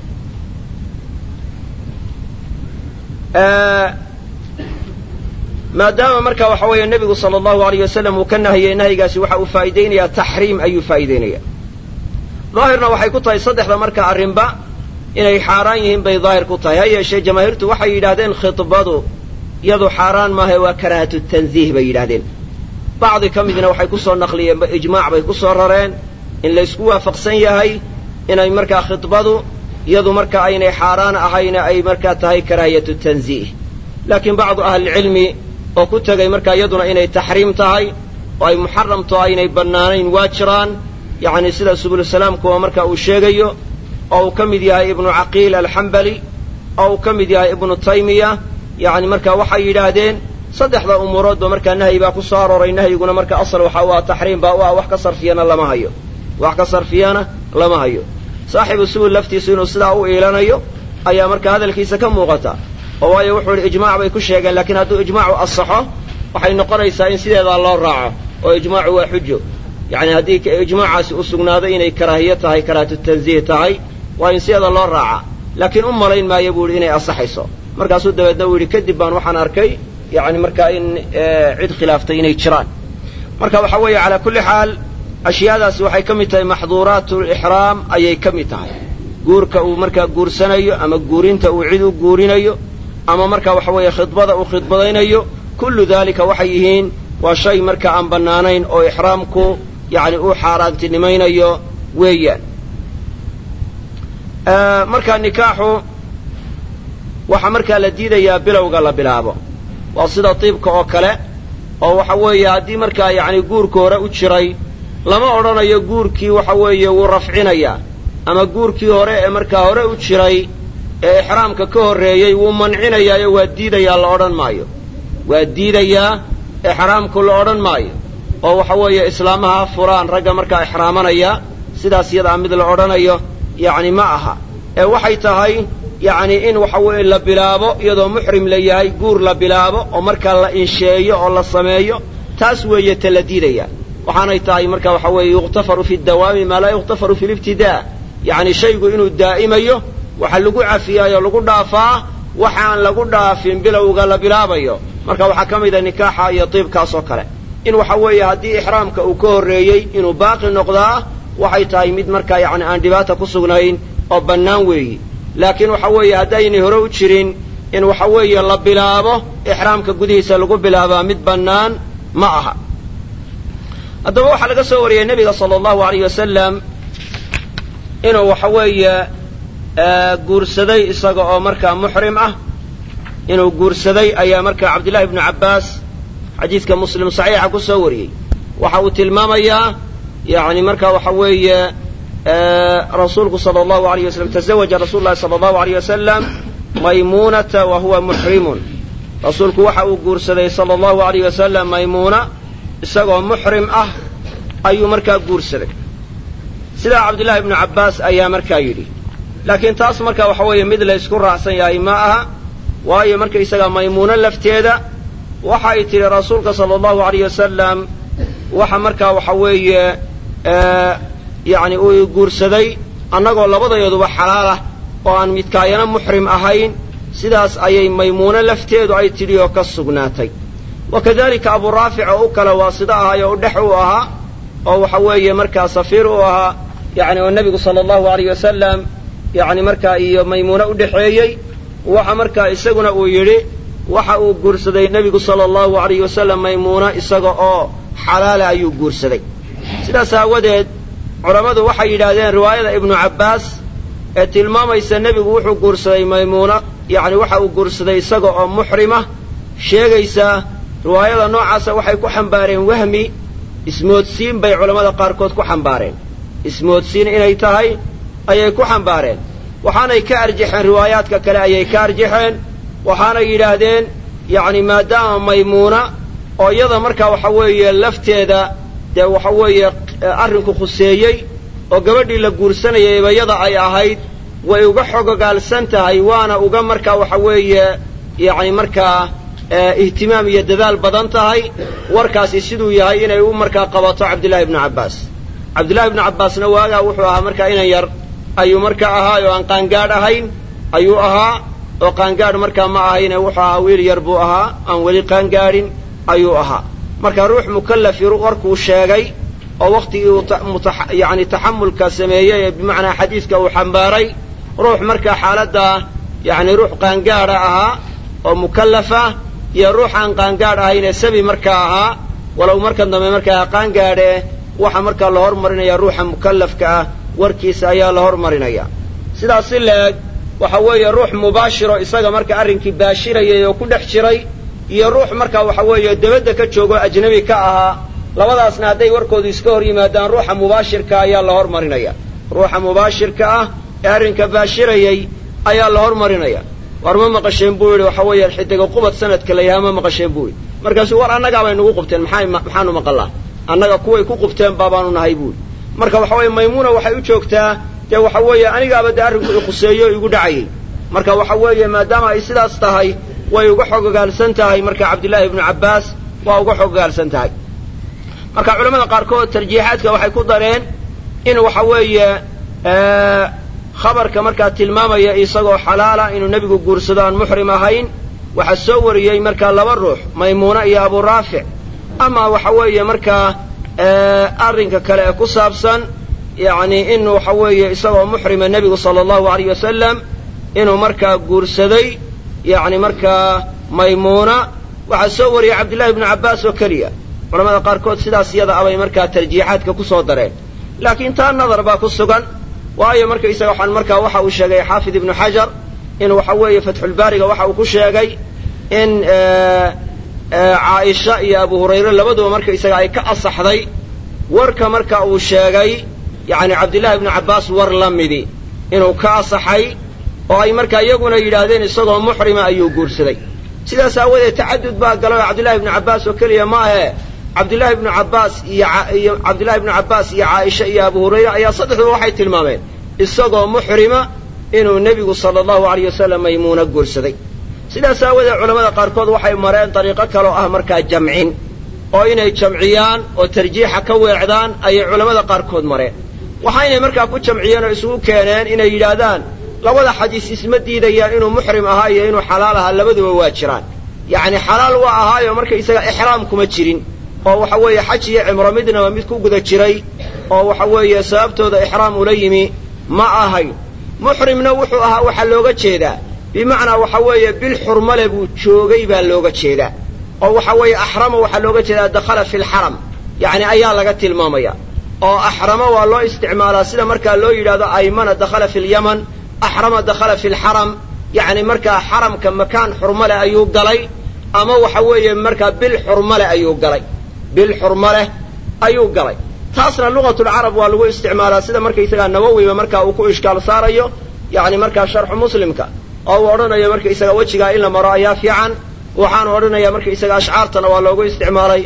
Speaker 1: maadaama marka waxa weeye nebigu sala allahu alayh wasalam uu ka nahiyey nahyigaasi waxa uu faa'iidaynayaa taxriim ayuu faa'iidaynaya daahirna waxay ku tahay saddexda marka arrinba inay xaaraan yihiin bay daahir ku tahay ha yeeshee jamaahiirtu waxay yidhahdeen khidbadu iyadu xaaraan maaha waa karaahatu tanziih bay yidhahdeen bacdi ka midna waxay ku soo naqliyeen ijmaac bay ku soo rareen in laysku waafaqsan yahay inay markaa khidbadu iyadu marka aynay xaaraan ahayna ay markaa tahay karaahiyatu tanziih laakiin bacdu ahlilcilmi oo ku tegay markaa iyaduna inay taxriim tahay oo ay muxaramto aynay bannaanayn waa jiraan yacni sida subulusalaamkuwa marka uu sheegayo oo uu ka mid yahay ibnu caqiil alxambali oo uu ka mid yahay ibnu taymiya yacni marka waxay yidhaahdeen saddexda umuuroodba markaa nahyi baa ku soo arooray nahyiguna marka asal waxa u ah taxriim baa u ah wax ka sarfiyana lama hayo wax ka sarfiyana lama hayo saaxibu subul laftiisu inuu sidaa u iilanayo ayaa marka hadalkiisa ka muuqata oo waayo wuxuu idhi ijmaac bay ku sheegeen laakiin hadduu ijmaacu asaxo waxay noqonaysaa in sideedaa loo raaco oo ijmaacu waa xujo yacni haddii ijmaacaasi u sugnaaday inay karaahiyo tahay karaahatu tanziih tahay waa in sideeda loo raaca laakiin u malayn maayo buu yidhi inay asaxayso markaasuu dabeedna uu yidhi kadib baan waxaan arkay yacni markaa in cid khilaaftay inay jiraan marka waxa weeye calaa kulli xaal ashyaadaasi waxay ka mid tahay maxduuraat lixraam ayay ka mid tahay guurka uu markaa guursanayo ama guurinta uu cid u guurinayo ama marka waxa weeye khidbada uu khidbadaynayo kullu daalika waxay yihiin waa shay marka aan bannaanayn oo ixraamku yacni uu xaaraantinimaynayo weeyaan markaa nikaaxu waxaa markaa la diidayaa bilowga la bilaabo waa sida tiibka oo kale oo waxa weeye haddii markaa yacni guurka hore u jiray lama odhanayo guurkii waxa weeye wuu rafcinayaa ama guurkii hore ee markaa hore u jiray ee ixraamka ka horreeyey wuu mancinayaayo waa diidayaa la odhan maayo waa diidayaa ixraamku la odhan maayo oo waxa weeye islaamaha furaan ragga markaa ixraamanaya sidaas yadaa mid la odhanayo yacni ma aha ee waxay tahay yacni in waxa weeye la bilaabo iyadoo muxrim la yahay guur la bilaabo oo markaa la insheeyo oo la sameeyo taas weeye ta la diidaya waxaanay tahay marka waxa weeye yukhtafaru fi dawaami maa laa yukhtafaru fi libtidaa yacni shaygu inuu daa'imayo waxa lagu cafiyaayoo lagu dhaafaa waxaan lagu dhaafin bilowga la bilaabayo marka waxaa ka mida nikaaxa iyo diibkaas oo kale in waxa weeye haddii ixraamka uu ka horreeyey inuu baaqi noqdaa waxay tahay mid markaa yacni aan dhibaata ku sugnayn oo bannaan weeyi laakiin waxa weeye haddaynay hore u jirin in waxa weeye la bilaabo ixraamka gudihiisa lagu bilaabaa mid bannaan ma aha haddaba waxaa laga soo wariyey nebiga sala allahu alayh wasalam inuu waxa weeye guursaday isaga oo markaa muxrim ah inuu guursaday ayaa markaa cabdillahi ibnu cabbaas xadiidka muslim saxiixa ku soo wariyey waxa uu tilmaamayaa yani marka waxa weeye rasuulku sala allahu alayh wasalam tazawaja rasuulu llahi sala allahu alayh wasalam maymuunata wa huwa muxrimun rasuulku waxa uu guursaday sala allahu alayh wasalam maymuuna isagoo muxrim ah ayuu markaa guursaday sidaa cabdillahi ibnu cabbaas ayaa markaa yidhi laakiin taas marka waxa weeye mid la ysku raacsan yahay ma aha waayo markaysagaa maymuuno lafteeda waxa ay tidhi rasuulka sala allahu alayh wasalam waxa markaa waxa weeye yacni uu guursaday annagoo labadayaduba xalaal ah oo aan midkaayana muxrim ahayn sidaas ayay maymuuno lafteedu ay tidhi oo ka sugnaatay wa kadalika abu raafic oo u kale waasida ahay oo dhex u ahaa oo waxa weeye markaa safiir u ahaa yacni oo nebigu sala allahu alayh wasalam yacni markaa iyo maymuuno u dhexeeyey waxa markaa isaguna uu yidhi waxa uu guursaday nebigu sala allahu alayh wasalam maymuuna isaga oo xalaala ayuu guursaday sidaas aawadeed culammadu waxay yidhaahdeen riwaayada ibnu cabbaas ee tilmaamaysa nebigu wuxuu guursaday maymuuna yacni waxa uu guursaday isaga oo muxrima sheegaysaa riwaayada noocaasa waxay ku xambaareen wahmi ismoodsiin bay culammada qaarkood ku xambaareen ismoodsiin inay tahay ayay ku xambaareen waxaanay ka arjaxeen riwaayaadka kale ayay ka arjaxeen waxaanay yidhaahdeen yacni maadaama maymuuna oo iyada markaa waxa weeye lafteeda dee waxa weeye arrinku khuseeyey oo gabadhii la guursanayayba yada ay ahayd way uga xogogaalsan tahay waana uga markaa waxa weeye yacni markaa ihtimaam iyo dadaal badan tahay warkaasi siduu yahay inay u markaa qabato cabdillahi ibnu cabbaas cabdillahi ibnu cabbaasna waagaa wuxuu ahaa markaa inan yar ayuu markaa ahaa oo aan qaangaadh ahayn ayuu ahaa oo qaangaadh markaa ma ahayne wuxuu ahaa wiil yar buu ahaa aan weli qaangaadhin ayuu ahaa marka ruux mukallafi warkuu sheegay oo wakhtigii uu yacni taxamulka sameeyey ee bimacnaa xadiidka uu xambaaray ruux markaa xaaladdaa yacni ruux qaangaadha ahaa oo mukallafa iyo ruux aan qaangaadh ahaynee sabi markaa ahaa walow markan dambe markaa qaangaadhe waxa markaa la hormarinaya ruuxa mukallafka ah warkiisa ayaa la hormarinaya sidaas si leeg waxa weeye ruux mubaashiro isaga marka arrinkii baashirayay oo ku dhex jiray iyo ruux markaa waxa weeye debadda ka joogo ajnabi ka ahaa labadaasna hadday warkoodu iska hor yimaadaan ruuxa mubaashirka ayaa la hormarinaya ruuxa mubaashirka ah ee arrinka baashirayay ayaa la hormarinaya war ma maqasheen buu yidhi waxa weeye xidiga qubad sanadka la yahaa ma maqasheen buu yidhi markaasuu war annagaa bay nagu qubteen maxay maxaanu maqallaa annaga kuway ku qubteen baabaanu nahay buu yidhi marka waxa weeye maymuuna waxay u joogtaa dee waxa weeye anigaaba dee arrinku i khuseeyo o igu dhacayay marka waxa weeye maadaama ay sidaas tahay way uga xogogaalsan tahay marka cabdillaahi ibnu cabbaas waa uga xogogaalsan tahay marka culamada qaarkood tarjiixaadka waxay ku dareen in waxa weeye khabarka markaa tilmaamaya isagoo xalaala inuu nebigu guursado aan muxrim ahayn waxaa soo wariyey markaa laba ruux maymuuna iyo abu raafic ama waxa weeye markaa arrinka kale ee ku saabsan yacni in waxa weeye isagoo muxrima nebigu sala allahu alayh wasalam inuu markaa guursaday yacni markaa maymuuna waxaa soo wariyey cabdillahi ibnu cabbaas oo keliya culamada qaarkood sidaas iyada abay markaa tarjiixaadka ku soo dareen laakiin taa nadar baa ku sugan waayo markaysaga waxaan markaa waxa uu sheegay xaafid ibnu xajar in waxa weeye fatxulbaariga waxa uu ku sheegay in caaisha iyo abu hurayre labaduba markaysaga ay ka asaxday warka marka uu sheegay yacni cabdillahi ibnu cabbaas war la midi inuu ka asaxay oo ay markaa iyaguna yidhaahdeen isagoo muxrima ayuu guursaday sidaas aawadeed tacadud baa galay oo cabdillahi ibnu cabbaas oo keliya ma ahe cabdillahi ibnu cabbaas iyo cabdillahi ibnu cabbaas iyo caaisha iyo abu hurayre ayaa saddexduba waxay tilmaameen isagoo muxrima inuu nebigu sala allahu alayh wasalam maymuuna guursaday sidaas aawadeed culamada qaarkood waxay mareen dariiqo kaloo ah markaa jamcin oo inay jamciyaan oo tarjiixa ka weecdaan ayay culammada qaarkood mareen waxaynay markaa ku jamciyeen oo isugu keeneen inay yidhaahdaan labada xadiis isma diidayaan inuu muxrim ahaa iyo inuu xalaal ahaa labaduba waa jiraan yacni xalaal waa ahaayo markaysaga ixraam kuma jirin oo waxa weeye xaj iyo cimro midnaba mid ku guda jiray oo waxa weeye sababtooda ixraam ula yimi ma ahayn muxrimna wuxuu ahaa waxaa looga jeedaa bimacnaa waxa weeye bil xurmale buu joogay baa looga jeedaa oo waxa weeye axrama waxaa looga jeedaa dakhala fi lxaram yacni ayaa laga tilmaamaya oo axrama waa loo isticmaalaa sida markaa loo yidhahdo aymana dakhala fi lyaman axrama dakhala fi lxaram yacni markaa xaramka makaan xurmale ayuu galay ama waxa weeye markaa bil xurmale ayuu galay bil xurmaleh ayuu galay taasna lugatulcarab waa lagu isticmaalaa sida markaysagaa nawowiba markaa uu ku ishkaal saarayo yacni markaa sharxu muslimka oo uu odhanayo markaysaga wejigaa in la maro ayaa fiican waxaanu odhanaya markaysaga ashcaartana waa loogu isticmaalay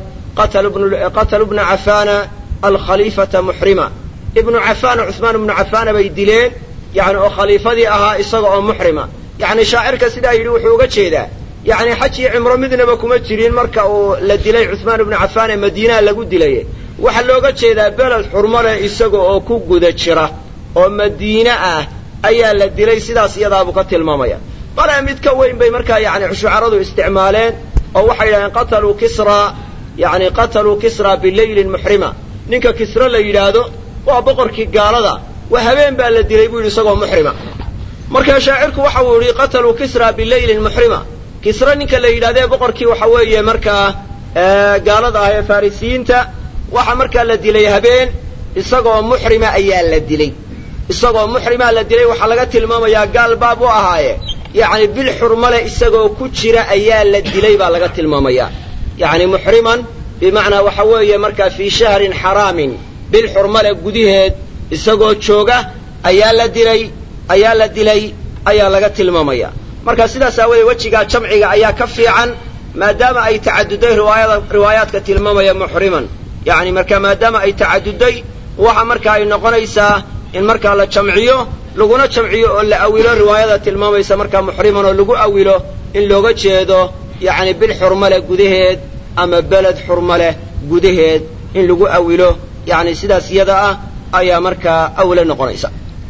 Speaker 1: qatalu bna cafaana alkhaliifata muxrima ibnu cafaan cuhmaan ibnu cafaana bay dileen yani oo khaliifadii ahaa isaga oo muxrima yacni shaacirka sidaa yidhi wuxuu uga jeedaa yacni xaj iyo cimro midnaba kuma jirin marka uu la dilay cuhmaan ibnu cafaan ee madiinaha lagu dilay waxaa looga jeedaa beled xurmale isaga oo ku guda jira oo madiine ah ayaa la dilay sidaas iyadaabuu ka tilmaamaya bale mid ka weyn bay markaa yani shucaradu isticmaaleen oo waxay yidhahdeen qataluu kisra yani qataluu kisra bileylin muxrima ninka kisra la yidhaahdo waa boqorkii gaalada waa habeen baa la dilay buu yidhi isagoo muxrima markaa shaacirku waxa uu yidhi qataluu kisra bileylin muxrima kisra ninka la yidhahdee boqorkii waxa weeye markaa gaalada ah ee farisiyiinta waxa markaa la dilay habeen isagoo muxrima ayaa la dilay isagoo muxrimaa la dilay waxaa laga tilmaamayaa gaal baab u ahaaye yacni bil xurmale isagoo ku jira ayaa la dilay baa laga tilmaamayaa yacni muxriman bimacnaa waxa weeye markaa fii shahrin xaraamin bil xurmale gudaheed isagoo jooga ayaa la dilay ayaa la dilay ayaa laga tilmaamaya marka sidaas aawoodee wejigaa jamciga ayaa ka fiican maadaama ay tacaduday riwaayada riwaayaadka tilmaamaya muxriman yacni marka maadaama ay tacaduday waxa marka ay noqonaysaa in markaa la jamciyo laguna jamciyo oo la awilo riwaayada tilmaamaysa markaa muxriman oo lagu awilo in looga jeedo yacni bil xurmale gudaheed ama beled xurmale gudaheed in lagu awilo yacni sidaas iyada ah ayaa markaa awle noqonaysa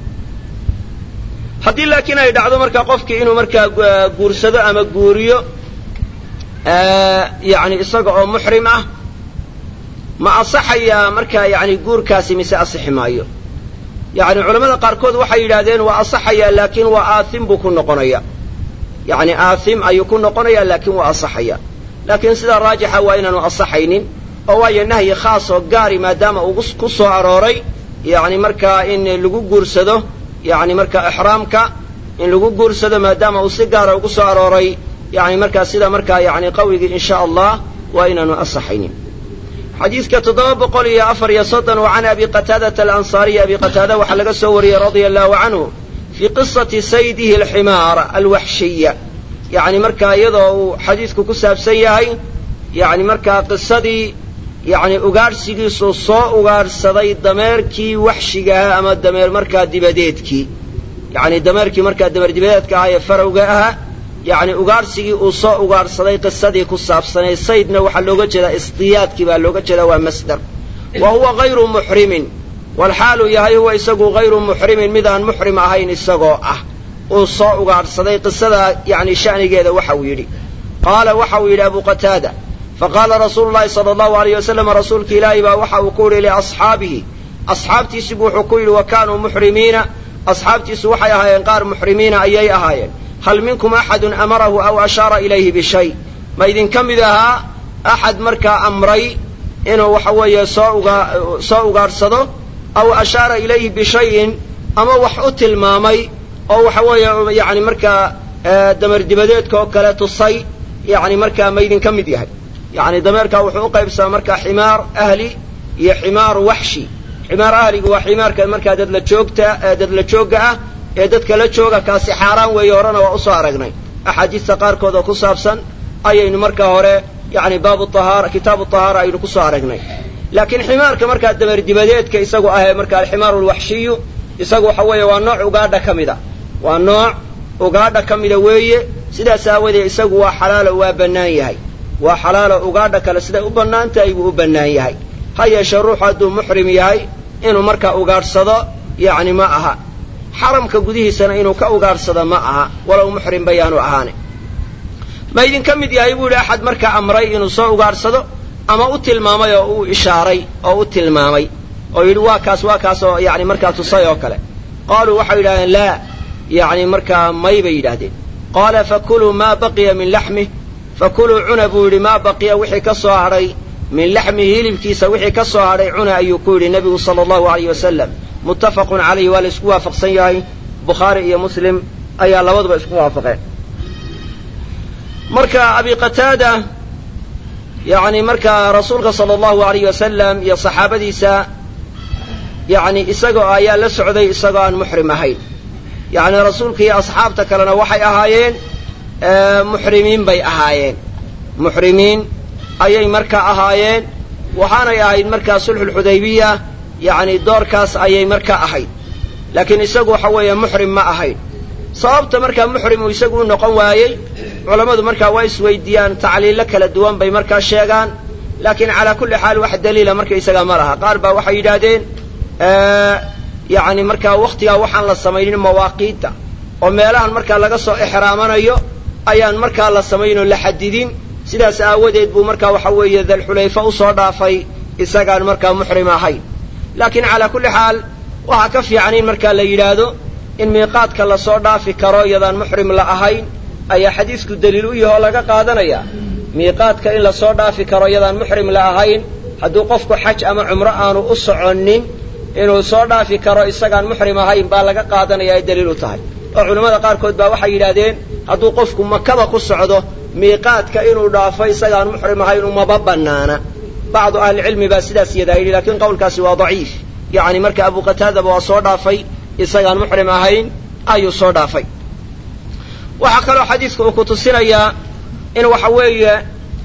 Speaker 1: haddii laakiin ay dhacdo markaa qofkii inuu markaa guursado ama guuriyo yacni isaga oo muxrim ah ma asaxayaa markaa yacni guurkaasi mise asixi maayo yacni culamada qaarkood waxay yidhahdeen waa asaxayaa laakiin waa aathim buu ku noqonaya yacni aathim ayuu ku noqonayaa laakiin waa asaxaya laakiin sida raajixa waa inaanu asaxaynin oo waayo nahyi khaas oo gaari maadaama uu ku soo arooray yacni markaa in lagu guursado yacni markaa ixraamka in lagu guursado maadaama uu si gaara ugu soo arooray yacni markaa sida markaa yacni qawigii in sha allah waa inaanu asaxaynin xadiidka toddoba boqol iyo afar iyo soddon wa can abi qataadata alansaariyi abi qataada waxaa laga soo wariyey radia allahu canhu fii qisati saydihi alximaar alwaxshiya yacni markaa iyadoo uu xadiidku ku saabsan yahay yacni markaa qisadii yacni ugaadhsigiisuu soo ugaadhsaday dameerkii waxshigaha ama dameer markaa dibadeedkii yacni dameerkii markaa dameerdibadeedka ahaa ee farowga ahaa yacni ugaadhsigii uu soo ugaadhsaday qisadii ku saabsanay saydna waxaa looga jeedaa isdiyaadkii baa looga jeedaa waa masdar wa huwa hayru muxrimin walxaalu yahay huwa isagu hayru muxrimin mid aan muxrim ahayn isagoo ah uu soo ugaadhsaday qisadaa yacni sha'nigeeda waxa uu yidhi qaala waxa uu yidhi abu qataada faqaala rasuulu llahi sala allahu alayh wasalam rasuulka ilaahi baa waxa uu ku yidhi liasxaabihi asxaabtiisibu wuxuu ku yidhi wa kaanuu muxrimiina asxaabtiisu waxay ahaayeen qaar muxrimiina ayay ahaayeen hal minkum axadun amarahu aw ashaara ilayhi bishay ma idinka mid ahaa axad markaa amray inuu waxa weeye soo uga soo ugaadhsado aw ashaara ilayhi bishayin ama wax u tilmaamay oo waxa weeye yacni markaa dameerdibadeedka oo kale tusay yacni markaa ma idinka mid yahay yacni dameerkaa wuxuu u qaybsamaa markaa ximaar ahli iyo ximaar waxshi ximaar ahligu waa ximaarka markaa dadla joogta dadla joogga ah ee dadka la jooga kaasi xaaraan weeye horena waa usoo aragnay axaadiista qaarkood oo ku saabsan ayaynu markaa hore yacni baabu ahaara kitaabu tahaara aynu ku soo aragnay laakiin ximaarka markaa dameerdibadeedka isagu ahee markaa alximaaru alwaxshiyu isagu waxa weeye waa nooc ugaadha ka mida waa nooc ugaadha ka mida weeye sidaas aawadeed isagu waa xalaalo waa bannaan yahay waa xalaalo ugaadha kale siday u bannaan tahay buu u bannaan yahay ha yeeshee ruuxu hadduu muxrim yahay inuu markaa ugaadhsado yacni ma aha xaramka gudihiisana inuu ka ugaadhsado ma aha walow muxrim bayaanu ahaane ma idinka mid yahay buu yidhi axad markaa amray inuu soo ugaadhsado ama u tilmaamay oo uu ishaaray oo u tilmaamay oo yidhi waa kaas waa kaas oo yani markaa tusay oo kale qaaluu waxay yidhahdeen laa yani markaa may bay yidhaahdeen qaala fakuluu maa baqiya min laxmih fakuluu cuna buu yidhi maa baqiya wixii ka soo hadhay min laxmihi hilibkiisa wixii ka soo hadhay cuna ayuu ku yidhi nebigu sala allahu alayh wasalam muttafaqun calayhi waa la isku waafaqsan yahay bukhaari iyo muslim ayaa labaduba isku waafaqeen marka abi qataada yani markaa rasuulka sala allahu alayh wasalam iyo saxaabadiisa yani isagoo ayaa la socday isagoo aan muxrim ahayn yani rasuulka iyo asxaabta kalena waxay ahaayeen muxrimiin bay ahaayeen muxrimiin ayay markaa ahaayeen waxaanay ahayd markaa sulxulxudaybiya yani doorkaas ayay markaa ahayd laakiin isagu waxa weeye muxrim ma ahayn sababta markaa muxrim uu isagu u noqon waayey culammadu markaa waa isweydiiyaan tacliilo kala duwan bay markaa sheegaan laakiin calaa kulli xaal wax daliila markaysagaa ma laha qaar baa waxay yidhaahdeen yani markaa wakhtigaa waxaan la samaynin mawaaqiidda oo meelahan markaa laga soo exraamanayo ayaan markaa la samayn oo la xadidin sidaas aawadeed buu markaa waxa weeye dalxulayfa usoo dhaafay isagaan markaa muxrim ahayn laakiin calaa kulli xaal waxaa ka fiican in markaa la yidhaahdo in miiqaadka lasoo dhaafi karo iyadaan muxrim la ahayn ayaa xadiisku daliil u yahe oo laga qaadanaya miiqaadka in lasoo dhaafi karo iyadaan muxrim la ahayn hadduu qofku xaj ama cumro aanu u soconnin inuu soo dhaafi karo isagaan muxrim ahayn baa laga qaadanaya ay daliil u tahay oo culimmada qaarkood baa waxay yidhaahdeen hadduu qofku makaba ku socdo miiqaadka inuu dhaafo isagaan muxrim ahayn umaba bannaana bacdu ahlicilmi baa sidaas yadaa yidhi lakiin qowlkaasi waa daciif yacni marka abu qataadaba waa soo dhaafay isagaan muxrim ahayn ayuu soo dhaafay waxaa kaloo xadiidku uu ku tusinayaa in waxa weeye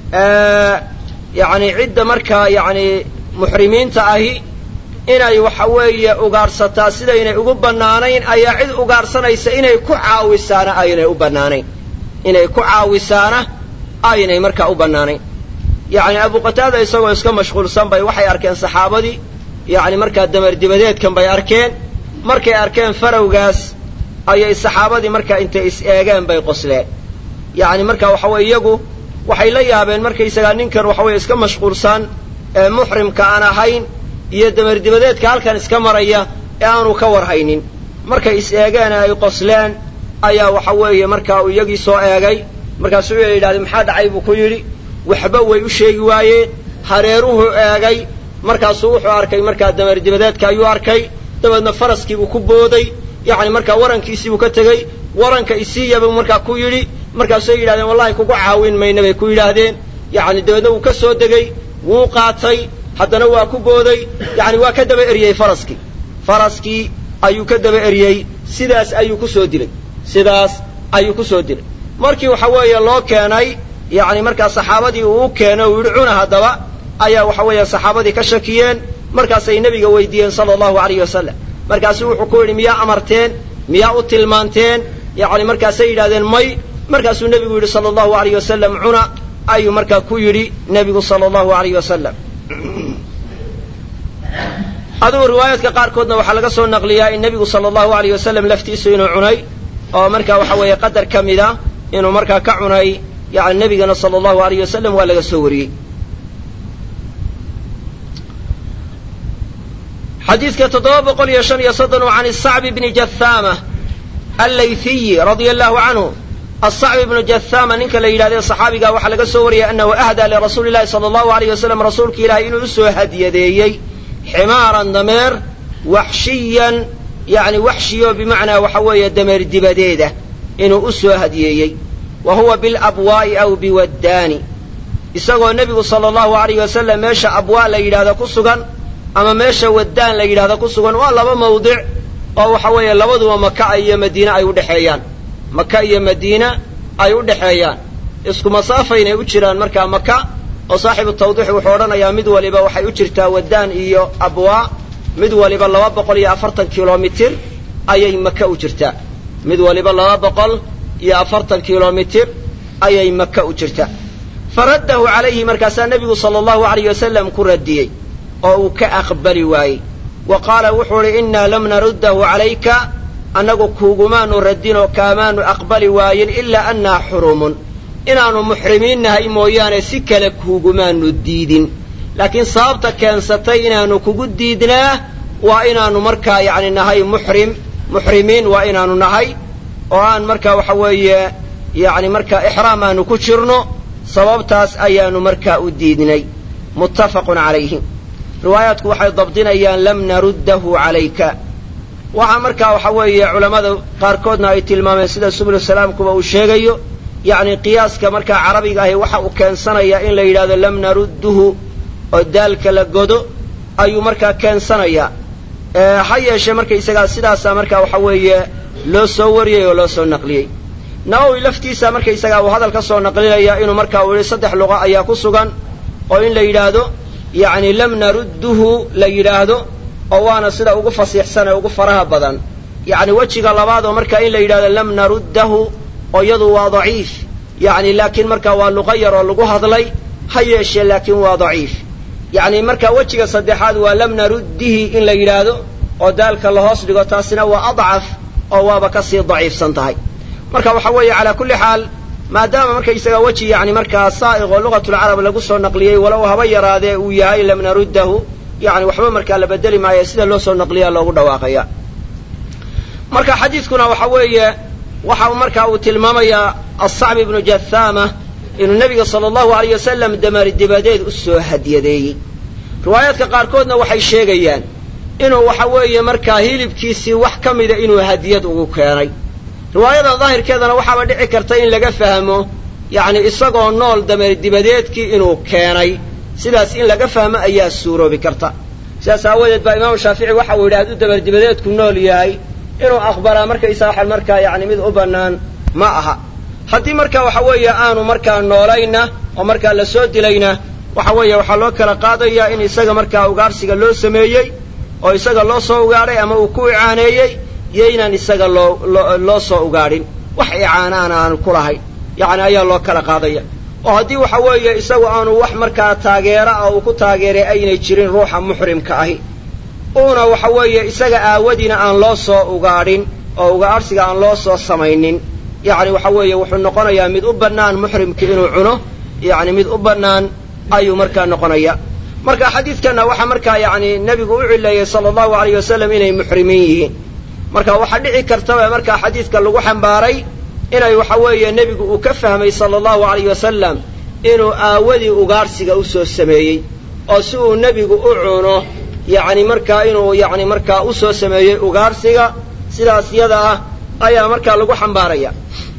Speaker 1: yani cidda markaa yani muxrimiinta ahi inay waxa weeye ugaadhsataa sidaynay ugu bannaanayn ayaa cid ugaadhsanaysa inay ku caawisaana aynay u bannaanayn inay ku caawisaana aynay markaa u bannaanayn yacni abu qataada isagoo iska mashquulsan bay waxay arkeen saxaabadii yacni markaa damardibadeedkan bay arkeen markay arkeen farowgaas ayay saxaabadii markaa intay is eegeen bay qosleen yacni marka waxa weye iyagu waxay la yaabeen markaysagaa ninkan waxa weye iska mashquulsan ee muxrimka aan ahayn iyo damardibadeedka halkan iska maraya ee aanu ka warhaynin markay is eegeen ay qosleen ayaa waxa weeye markaa uu iyagii soo eegay markaasuu yidhahdeen maxaa dhacay buu ku yidhi waxba way u sheegi waayeen hareeruhu eegay markaasuu wuxuu arkay markaa damardibadeedka ayuu arkay dabeedna faraskiibuu ku booday yacni markaa warankiisiibuu ka tegey waranka isiiyabuu markaa ku yidhi markaasay yidhahdeen wallahi kugu caawin mayna bay ku yidhaahdeen yacni dabeedna wuu ka soo degey wuu qaatay haddana waa ku booday yacni waa ka daba eryey faraskii faraskii ayuu ka daba eryey sidaas ayuu ku soo dilay sidaas ayuu ku soo dilay markii waxa weeye loo keenay yacni markaa saxaabadii uu u keenay uu yidhi cuna haddaba ayaa waxa weeye saxaabadii ka shakiyeen markaasay nebiga weydiiyeen sala allahu alayh wasalam markaasuu wuxuu ku yidhi miyaa amarteen miyaa u tilmaanteen yacni markaasay yidhahdeen may markaasuu nebigu yidhi sala allahu alayh wasalam cuna ayuu markaa ku yidhi nebigu sala allahu alayh wasalam adugu riwaayaadka qaarkoodna waxaa laga soo naqliyaa in nebigu sala allahu alayh wasalam laftiisu inuu cunay oo markaa waxa weeye qadar ka mida inuu markaa ka cunay yani nebigana sala allahu alayh wasalam waa laga soo wariyey xadiidka toddoba boqol iyo shan iyo soddon can isacbi bni jathama allaythiyi radia allahu canhu asacbi bnu jathama ninka la yidhahde saxaabiga waxaa laga soo wariyay annahu ahdaa lirasuuli llahi sala allahu alayh wasalam rasuulka ilahay inuu usoo hadiyadeeyey ximaaran dameer waxshiyan yani waxshiyo bimacnaa waxa weeye dameer dibadeeda inuu u soo hadiyeeyey wa huwa bilabwaa'i aw biwaddaani isagoo nebigu sala allahu alayh wasalam meesha abwaa la yidhahdo ku sugan ama meesha waddaan la yidhahdo ku sugan waa laba mawdic oo waxa weeye labaduba maka iyo madiine ay udhexeeyaan maka iyo madiina ay u dhexeeyaan isku masaafaynay u jiraan markaa maka oo saaxibu tawdiix wuxuu odhanayaa mid waliba waxay u jirtaa waddaan iyo abwaa mid waliba laba boqol iyo afartan kilomitir ayay maka u jirtaa mid waliba laba boqol iyo afartan kilomitir ayay maka u jirtaa faraddahu calayhi markaasaa nebigu sala allahu alayh wasalam ku radiyey oo uu ka aqbali waayey wa qaala wuxuu idhi innaa lam naruddahu calayka annagu kuugumaanu radinoo kaamaanu aqbali waayin ilaa annaa xurumun inaannu muxrimiin nahay mooyaane si kale kuugumaanu diidin laakiin sababta keensatay inaannu kugu diidnaa waa inaannu markaa yacni nahay muxrim muxrimiin waa inaannu nahay oo aan markaa waxa weeye yacni markaa ixraam aanu ku jirno sababtaas ayaannu markaa u diidnay muttafaqun calayhi riwaayaadku waxay dabdinayaan lam naruddahu calayka waxaa markaa waxa weeye culammada qaarkoodna ay tilmaameen sida subulu salaamkuba uu sheegayo yacni qiyaaska markaa carabiga ahi waxa uu keensanayaa in la yidhahdo lam narudduhu oo daalka la godo ayuu markaa keensanayaa ha yeeshee markaysagaa sidaasaa markaa waxa weeye loo soo wariyey oo loo soo naqliyey nawowi laftiisa markaysagaa uu hadal ka soo naqlinaya inuu markaa uu yihi saddex luqa ayaa ku sugan oo in la yidhaahdo yacni lam narudduhu la yidhaahdo oo waana sida ugu fasiixsan ee ugu faraha badan yacni wejiga labaad oo markaa in la yidhahdo lam naruddahu oo iyadu waa daciif yacni laakiin markaa waa luqa yar oo lagu hadlay ha yeeshee laakiin waa daciif yacni markaa wejiga saddexaad waa lam naruddihi in la yidhaahdo oo daalka la hoos dhigo taasina waa adcaf oo waaba ka sii daciifsan tahay marka waxa weeye calaa kulli xaal maadaama markaysaga weji yacni markaa saa'iq oo lugatulcarab lagu soo naqliyey walow haba yaraadee uu yahay lam naruddahu yacni waxba markaa la bedeli maayo sida loo soo naqliyaa loogu dhawaaqaya marka xadiidkuna waxa weeye waxa markaa uu tilmaamayaa asacbi ibnu jathaama inuu nebiga sala allahu alayh wasalam damari dibadeed u soo hadiyadeeyey riwaayaadka qaarkoodna waxay sheegayaan inuu waxa weeye markaa hilibkiisii wax ka mida inuu hadiyad ugu keenay riwaayada daahirkeedana waxaaba dhici karta in laga fahmo yacni isagoo nool dameer dibadeedkii inuu keenay sidaas in laga fahmo ayaa suuroobi karta sidaas aawadeed baa imaamu shaafici waxa uu yidhi hadduu dameer dibadeedku nool yahay inuu aqbalaa markaysaa waxan markaa yacni mid u bannaan ma aha haddii marka waxa weeye aanu markaa noolayna oo markaa la soo dilayna waxa weeye waxaa loo kala qaadayaa in isaga markaa ugaarsiga loo sameeyey oo isaga loo soo ugaadhay ama uu ku icaaneeyey iyo inaan isaga loo loo soo ugaadhin wax icaanaana aanu ku lahayn yacni ayaa loo kala qaadaya oo haddii waxa weeye isagu aanu wax markaa taageera ah uu ku taageeray aynay jirin ruuxa muxrimka ahi uuna waxa weeye isaga aawadiina aan loo soo ugaadhin oo ugaadhsiga aan loo soo samaynin yacni waxa weeye wuxuu noqonayaa mid u bannaan muxrimki inuu cuno yacni mid u bannaan ayuu markaa noqonaya marka xadiidkanna waxaa markaa yacni nebigu u cileeyey sala allahu alayh wasalam inay muxrimiin yihiin marka waxaa dhici kartaba markaa xadiidka lagu xambaaray inay waxa weeye nebigu uu ka fahmay sala allahu alayh wasalam inuu aawadii ugaadhsiga u soo sameeyey oo si uu nebigu u cuno yacni markaa inuu yacni markaa u soo sameeyey ugaadhsiga sidaas yada ah ayaa markaa lagu xambaaraya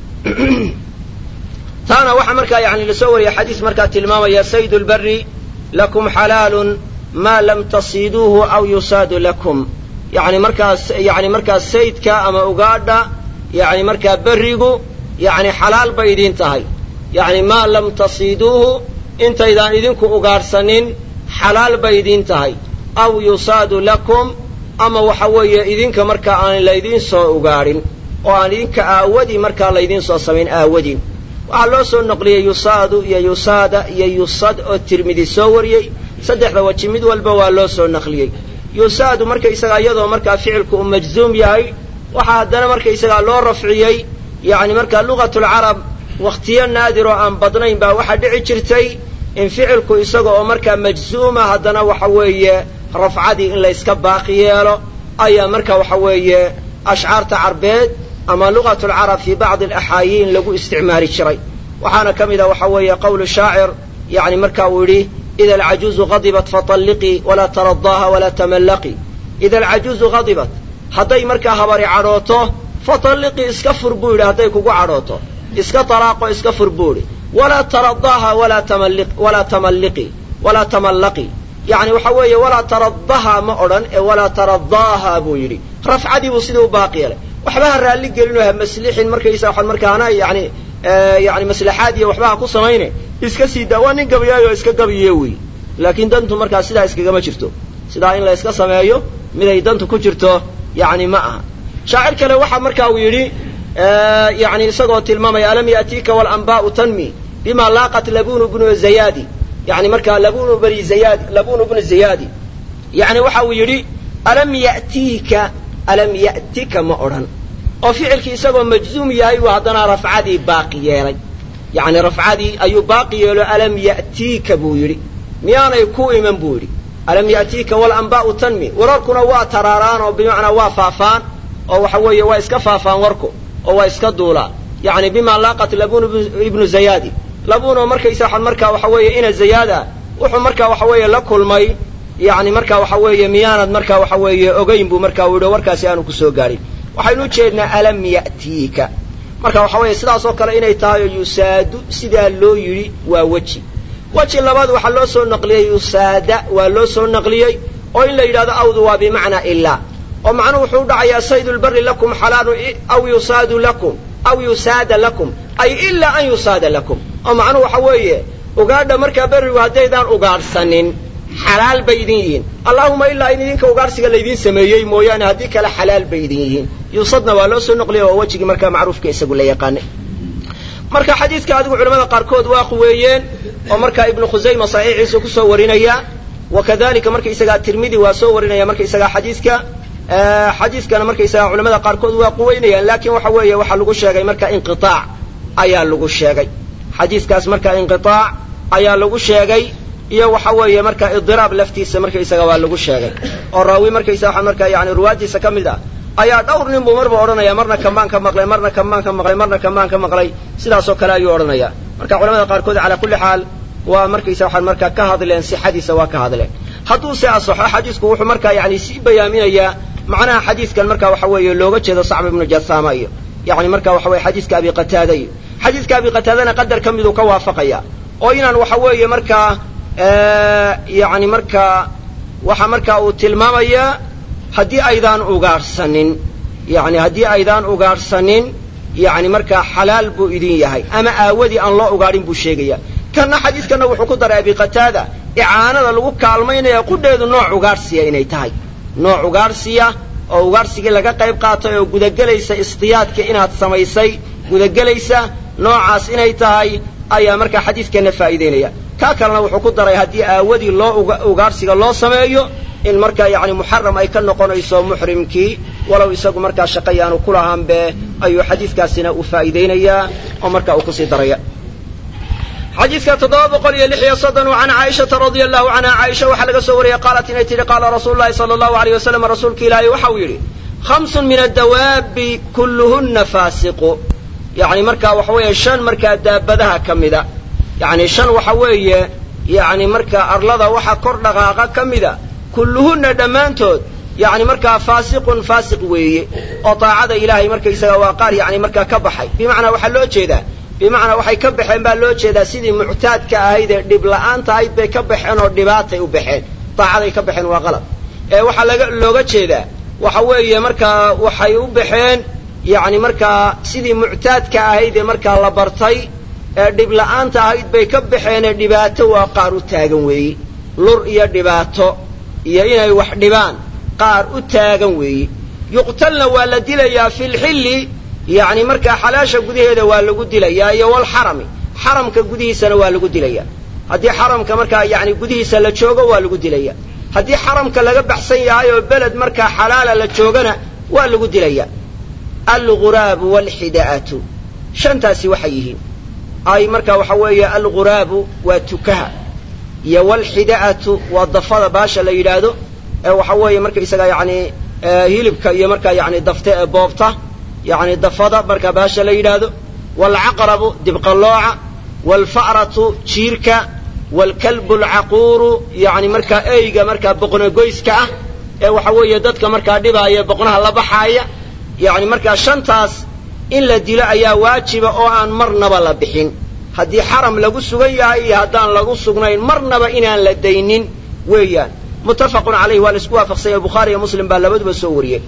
Speaker 1: taana waxaa markaa yani lasoo wariyay xadiis markaa tilmaamaya saydu lbari lakum xalaalun maa lam tasiiduuhu aw yusaadu lakum yani markaas yani markaa saydka ama ugaadha yani markaa berrigu yani xalaal bay idiin tahay yani maa lam tasiiduuhu intaydaan idinku ugaadhsanin xalaal bay idiin tahay aw yusaadu lakum ama waxa weeye idinka markaa aan laydiin soo ugaadhin oo aan idinka aawadii markaa laydiin soo samayn aawadii waxaa loo soo noqliyey yusaadu iyo yusaada iyo yusad oo tirmidi soo wariyey saddexda weji mid walba waa loo soo naqliyey yusaadu markaysagaa iyadoo markaa ficilku uu majzuum yahay waxaa haddana markaysagaa loo rafciyey yacni markaa lugatulcarab wakhtiyo naadir oo aan badnayn baa waxaa dhici jirtay in ficilku isaga oo markaa majzuuma haddana waxa weeye rafcadii in layska baaqi yeelo ayaa marka waxa weeye ashcaarta carbeed ama lugatulcarab fii bacdi alaxaayiin lagu isticmaali jiray waxaana ka mid a waxa weeye qowlu shaacir yani marka uu yidhi ida alcajuuzu hadibat fatalliqii walaa taradaaha walaa tamallaqii ida alcajuuzu hadibat hadday markaa habari cadhooto fatalliqii iska fur buu yidhi hadday kugu cadhooto iska talaaqo iska fur buu yidhi walaa taradaaha walaa tamalliqii walaa tamallaqii yani waxa weeye walaa taradaha ma odhan ee walaa taradaaha buu yidhi rafcadii buu sidii u baaqi yeelay waxba ha raalli gelinoo ha maslixin markaysa waxaan markaana yani yani maslaxaad iyo waxba ha ku samayne iska sii daa waa nin gabayaayo iska gabiye wey laakiin dantu markaa sidaa iskagama jirto sidaa in la iska sameeyo miday dantu ku jirto yani ma aha shaacir kale waxaa marka uu yidhi yani isagoo tilmaamaya alam ya'tiika walanbaa'u tanmi bima laaqat labunu bnu zayaadi yani markaa labunu bani zayaadi labunu bnu zayaadi yani waxa uu yidhi alam ya'tiika alam ya'tika ma odhan oo ficilkii isagoo majzuum yahay buu haddana rafcadii baaqi yeelay yacni rafcadii ayuu baaqi yeelo alam ya'tiika buu yidhi miyaanay ku iman buu yidhi alam ya'tiika walanbaa'u tanmi wararkuna waa taraaraan oo bimacnaa waa faafaan oo waxa weeye waa iska faafaan warku oo waa iska duulaa yacni bima laaqat labun ibnu zayaadi labuno markaysa markaa waxa weeye ina zayaada wuxuu markaa waxa weeye la kulmay yacni markaa waxa weeye miyaanad markaa waxa weeye ogayn buu markaa u yidhi warkaasi aanu kusoo gaadhin waxaynu ujeednaa alam ya'tiika marka waxa weeye sidaas oo kale inay tahay oo yusaadu sidaa loo yidhi waa weji weji labaad waxaa loo soo naqliyey yusaada waa loo soo naqliyey oo in la yidhahdo awdu waa bimacnaa ilaa oo macnuhu wuxuu u dhacayaa saydu lbari lakum xalaalu aw yusaadu lakum aw yusaada lakum ay ilaa an yusaada lakum oo macnuhu waxa weeye ugaadha markaa berrigu haddaydaan ugaadhsanin xalaal bay idin yihiin allaahuma ilaa in idinka ugaadhsiga laydiin sameeyey mooyaane haddii kale xalaal bay idin yihiin yuusadna waa loo soo noqliyay waa wejigii markaa macruufka isagu la yaqaanay marka xadiidka adigu culamada qaarkood waa quweeyeen oo markaa ibnu khusayma saxiixiisa kusoo warinaya wa kadalika markaysagaa tirmidi waa soo warinaya markaysagaa xadiiska xadiiskana markaysagaa culamada qaarkood waa quweynayaan laakiin waxa weeye waxaa lagu sheegay marka inqiaac ayaa lagu sheegay xadiiskaas marka inqiaac ayaa lagu sheegay iyo waxa weeye marka idiraab laftiisa markaysaga waa lagu sheegay oo raawi markaysaga markaa yani ruwaadiisa ka mid ah ayaa dhowr nin buu marba odhanaya marna kamaan ka maqlay marna kamaan ka maqlay marna kamaan ka maqlay sidaasoo kale ayuu odhanaya marka culamada qaarkood calaa kulli xaal waa markaysa waxaan markaa ka hadleen sixadiisa waa ka hadleen hadduu se asaxo xadiisku wuxuu markaa yani sii bayaaminayaa macnaha xadiiskan marka waxa weeye looga jeedo sacb ibnu jasaama iyo yani marka waxa weye xadiiska abi qataada iyo xadiiska abi qataadana qadar ka miduu ka waafaqaya oo inaan waxa weeye markaa yani markaa waxa markaa uu tilmaamayaa haddii aydaan ugaadhsanin yani haddii aydaan ugaadhsanin yani markaa xalaal buu idin yahay ama aawadii aan loo ugaadhin buu sheegaya kanna xadiiskanna wuxuu ku daray abi qataada icaanada lagu kaalmaynaya qudheedu nooc ugaadhsiya inay tahay nooc ugaadhsiya oo ugaadhsigii laga qayb qaatay oo gudagelaysa istiyaadka inaad samaysay gudagelaysa noocaas inay tahay ayaa markaa xadiidkeenna faa'iidaynaya kaa kalena wuxuu ku daray haddii aawadii loo ugaadhsiga loo sameeyo in markaa yani muxaram ay ka noqonayso muxrimkii walow isagu markaa shaqayaanu ku lahaanbe ayuu xadiidkaasina uu faa'iidaynayaa oo markaa uu kusii daraya xadiidka toddoba boqol iyo lix iyo soddon can caaishata radia allahu canha caaisha waxaa laga soo wariyey qaalat inay tidhi qaala rasuulu llahi sala allahu alayh wasalam rasuulka ilaahay waxa uu yidhi khamsun min addawaabi kulluhunna faasiqu yani markaa waxa weeye shan markaa daabadaha ka mida yani shan waxa weeye yani markaa arlada waxa kor dhaqaaqa ka mida kulluhunna dhammaantood yani markaa faasiqun faasiq weeye oo daacada ilaahay markaysaga waa qaar yani markaa ka baxay bimacnaa waxaa loo jeedaa bimacnaa waxay ka baxeen baa loo jeedaa sidii muctaadka ahayd ee dhib la'aanta ahayd bay ka baxeen oo dhibaatay u baxeen daacaday ka baxeen waa qalad ee waxaa laga looga jeedaa waxa weeye markaa waxay u baxeen yani markaa sidii muctaadka ahayd ee markaa la bartay ee dhib la'aanta ahayd bay ka baxeenee dhibaato waa qaar u taagan weeye lur iyo dhibaato iyo inay wax dhibaan qaar u taagan weeye yuqtalna waa la dilayaa fi lxilli yani markaa xalaasha gudaheeda waa lagu dilayaa iyo walxarami xaramka gudihiisana waa lagu dilayaa haddii xaramka markaa yani gudihiisa la joogo waa lagu dilaya haddii xaramka laga baxsan yahay oo beled markaa xalaala la joogana waa lagu dilaya alguraabu walxida'atu shantaasi waxay yihiin ay marka waxa weeye alguraabu waa tukaha iyo walxida'atu waa dafada baasha la yidhaahdo ee waxa weeye markaysaga yani hilibka iyo markaa yani dafte ee boobta yani dafada markaa baasha la yidhaahdo waalcaqrabu dibqallooca waalfa'ratu jiirka waalkalbu alcaquuru yani markaa eyga markaa boqnogoyska ah ee waxa weeye dadka markaa dhibaaya boqnaha la baxaaya yani markaa shantaas in la dilo ayaa waajiba oo aan marnaba la bixin haddii xaram lagu sugan yahay iyo haddaan lagu sugnayn marnaba inaan la daynin weeyaan muttafaqun calayh waa la isku waafaqsanya bukhaari iyo muslim baa labaduba soo wariyey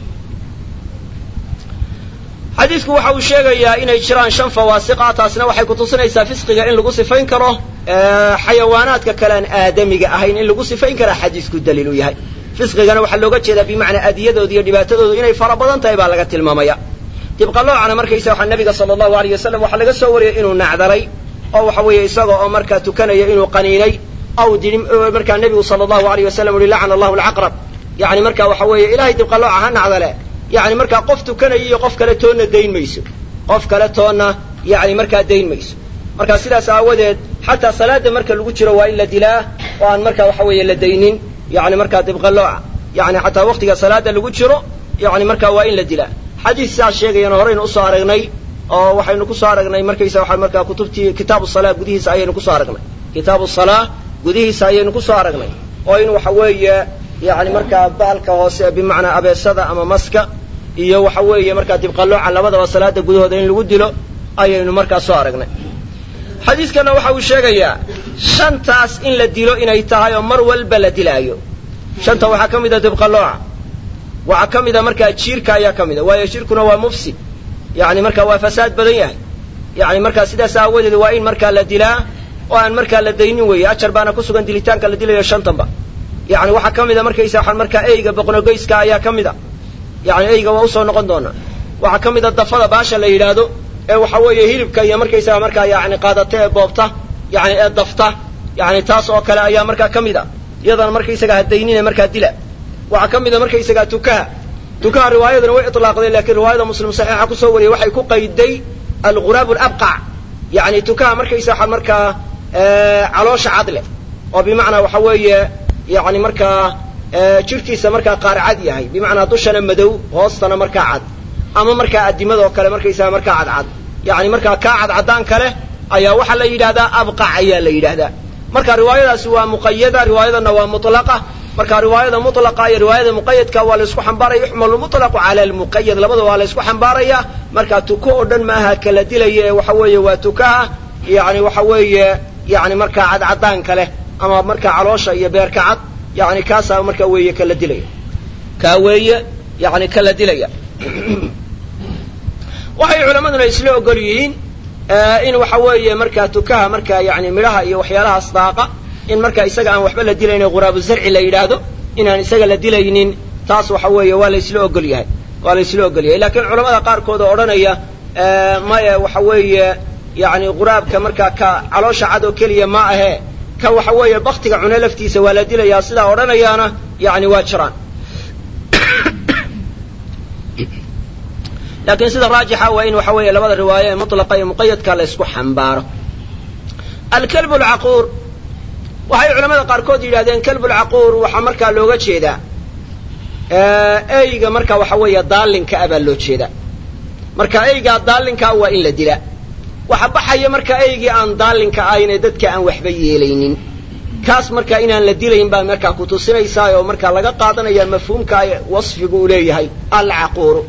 Speaker 1: xadiidku waxa uu sheegayaa inay jiraan shan fawaasiqa taasina waxay kutusinaysaa fisqiga in lagu sifayn karo xayawaanaadka kale aan aadamiga ahayn in lagu sifayn karaa xadiisku daliil u yahay fisqigana waxaa looga jeedaa bimacnaa adiyadooda iyo dhibaatadoodu inay fara badan tahay baa laga tilmaamaya dibqaloocana markaysa waxaa nabiga sala allahu alayh wasalam waxaa laga soo wariyey inuu nacdaray oo waxa weeye isaga oo markaa tukanaya inuu qaniinay aw dii markaa nebigu sala allahu alayh wasalam uhi lacana allahu alcaqrab yani marka waxa weeye ilahay dibqalooca ha nacdale yani markaa qof tukanaya iyo qof kale toonna dayn mayso qof kale toonna yani markaa dayn mayso marka sidaas aawadeed xataa salaada marka lagu jiro waa in la dilaa oo aan marka waxa weeye la daynin yani markaa dibqalooca yani xataa waktiga salaada lagu jiro yani marka waa in la dilaa xadiis sidaas sheegayana horeynu usoo aragnay oo waxaynu kusoo aragnay markaysa waxa markaa kutubtii kitaabu salaa gudihiisa ayaynu kusoo aragnay kitaabu salaa gudihiisa ayaynu kusoo aragnay oo in waxa weeye yani markaa bahalka hoose bimacnaa abeesada ama maska iyo waxa weeye markaa dibqalooca labadaba salaada gudahooda in lagu dilo ayaynu markaa soo aragnay xadiiskana waxa uu sheegayaa shantaas in la dilo inay tahay oo mar walba la dilaayo shanta waxaa ka mid a dibqalooca waxaa ka mid a markaa jiirka ayaa ka mid a waayo jiirkuna waa mufsid yani marka waa fasaad badan yahay yani markaa sidaas aawadeed waa in markaa la dilaa oo aan markaa la daynin weeye ajar baana ku sugan dilitaanka la dilayo shantanba yani waxaa ka mid a markaysa waxaan markaa eyga boqnogoyska ayaa ka mid a yani eyga waa usoo noqon doonaa waxaa ka mid a dafada baasha la yidhaahdo ee waxa weeye hilibka iyo markaysaga markaa yani qaadata ee boobta yani ee dafta yani taas oo kale ayaa markaa ka mid a iyadana markaysaga hadaynine markaa dila waxaa ka mid a markaysaga tukaha tukaha riwaayadana way itlaaqdeen lakiin riwaayada muslim saxiixa kusoo wariyey waxay ku qayday alguraab labqac yani tukaha markaysa waxaa markaa caloosha cadle oo bimacnaa waxa weeye yani markaa jirhkiisa markaa qaar cad yahay bimacnaa dushana madow hoostana markaa cad ama markaa addimadoo kale markaysaga markaa cadcad yani markaa kaa cadcadaan kale ayaa waxaa la yidhahdaa abqac ayaa la yidhahdaa marka riwaayadaasi waa muqayada riwaayadana waa mutlaqa marka riwaayada mutlaqa iyo riwaayada muqayadka waa la isku xambaaraya yuxmalu mutlaqu cala almuqayad labada waa la isku xambaaraya marka tuko oo dhan maaha kala dilaya ee waxa weeye waa tukaha yani waxa weeye yani markaa cadcadaanka leh ama markaa caloosha iyo beerka cad yani kaasaa marka weeye kala dilaya kaa weeye yani kala dilaya waxay culamaduna isla ogol yihiin in waxa weeye markaa tukaha markaa yani midhaha iyo waxyaalahaas daaqa in markaa isaga aan waxba la dilaynin quraabu zarci la yidhaahdo inaan isaga la dilaynin taas waxa weeye waa la isla ogol yahay waa la isla ogol yahay lakiin culamada qaarkood oo odhanaya maya waxa weeye yani quraabka markaa ka caloosha cad oo keliya ma ahee ka waxa weeye baktiga cune laftiisa waa la dilayaa sidaa odhanayaana yani waa jiraan laakiin sida raajixa waa in waxa weeye labada riwaaye ee mutlaqa iyo muqayadka la isku xambaaro alkalbu lcaquur waxay culamada qaarkood yidhahdeen kalbu lcaquur waxaa markaa looga jeedaa eyga marka waxa weeye daalinka a baa loo jeedaa marka eygaa daalinkaa waa in la dilaa waxa baxaya marka eygii aan daalinka ahayn ee dadka aan waxba yeelaynin kaas marka inaan la dilayn baa markaa kutusinaysaa oo markaa laga qaadanaya mafhuumka wasfigu uu leeyahay alcaquuru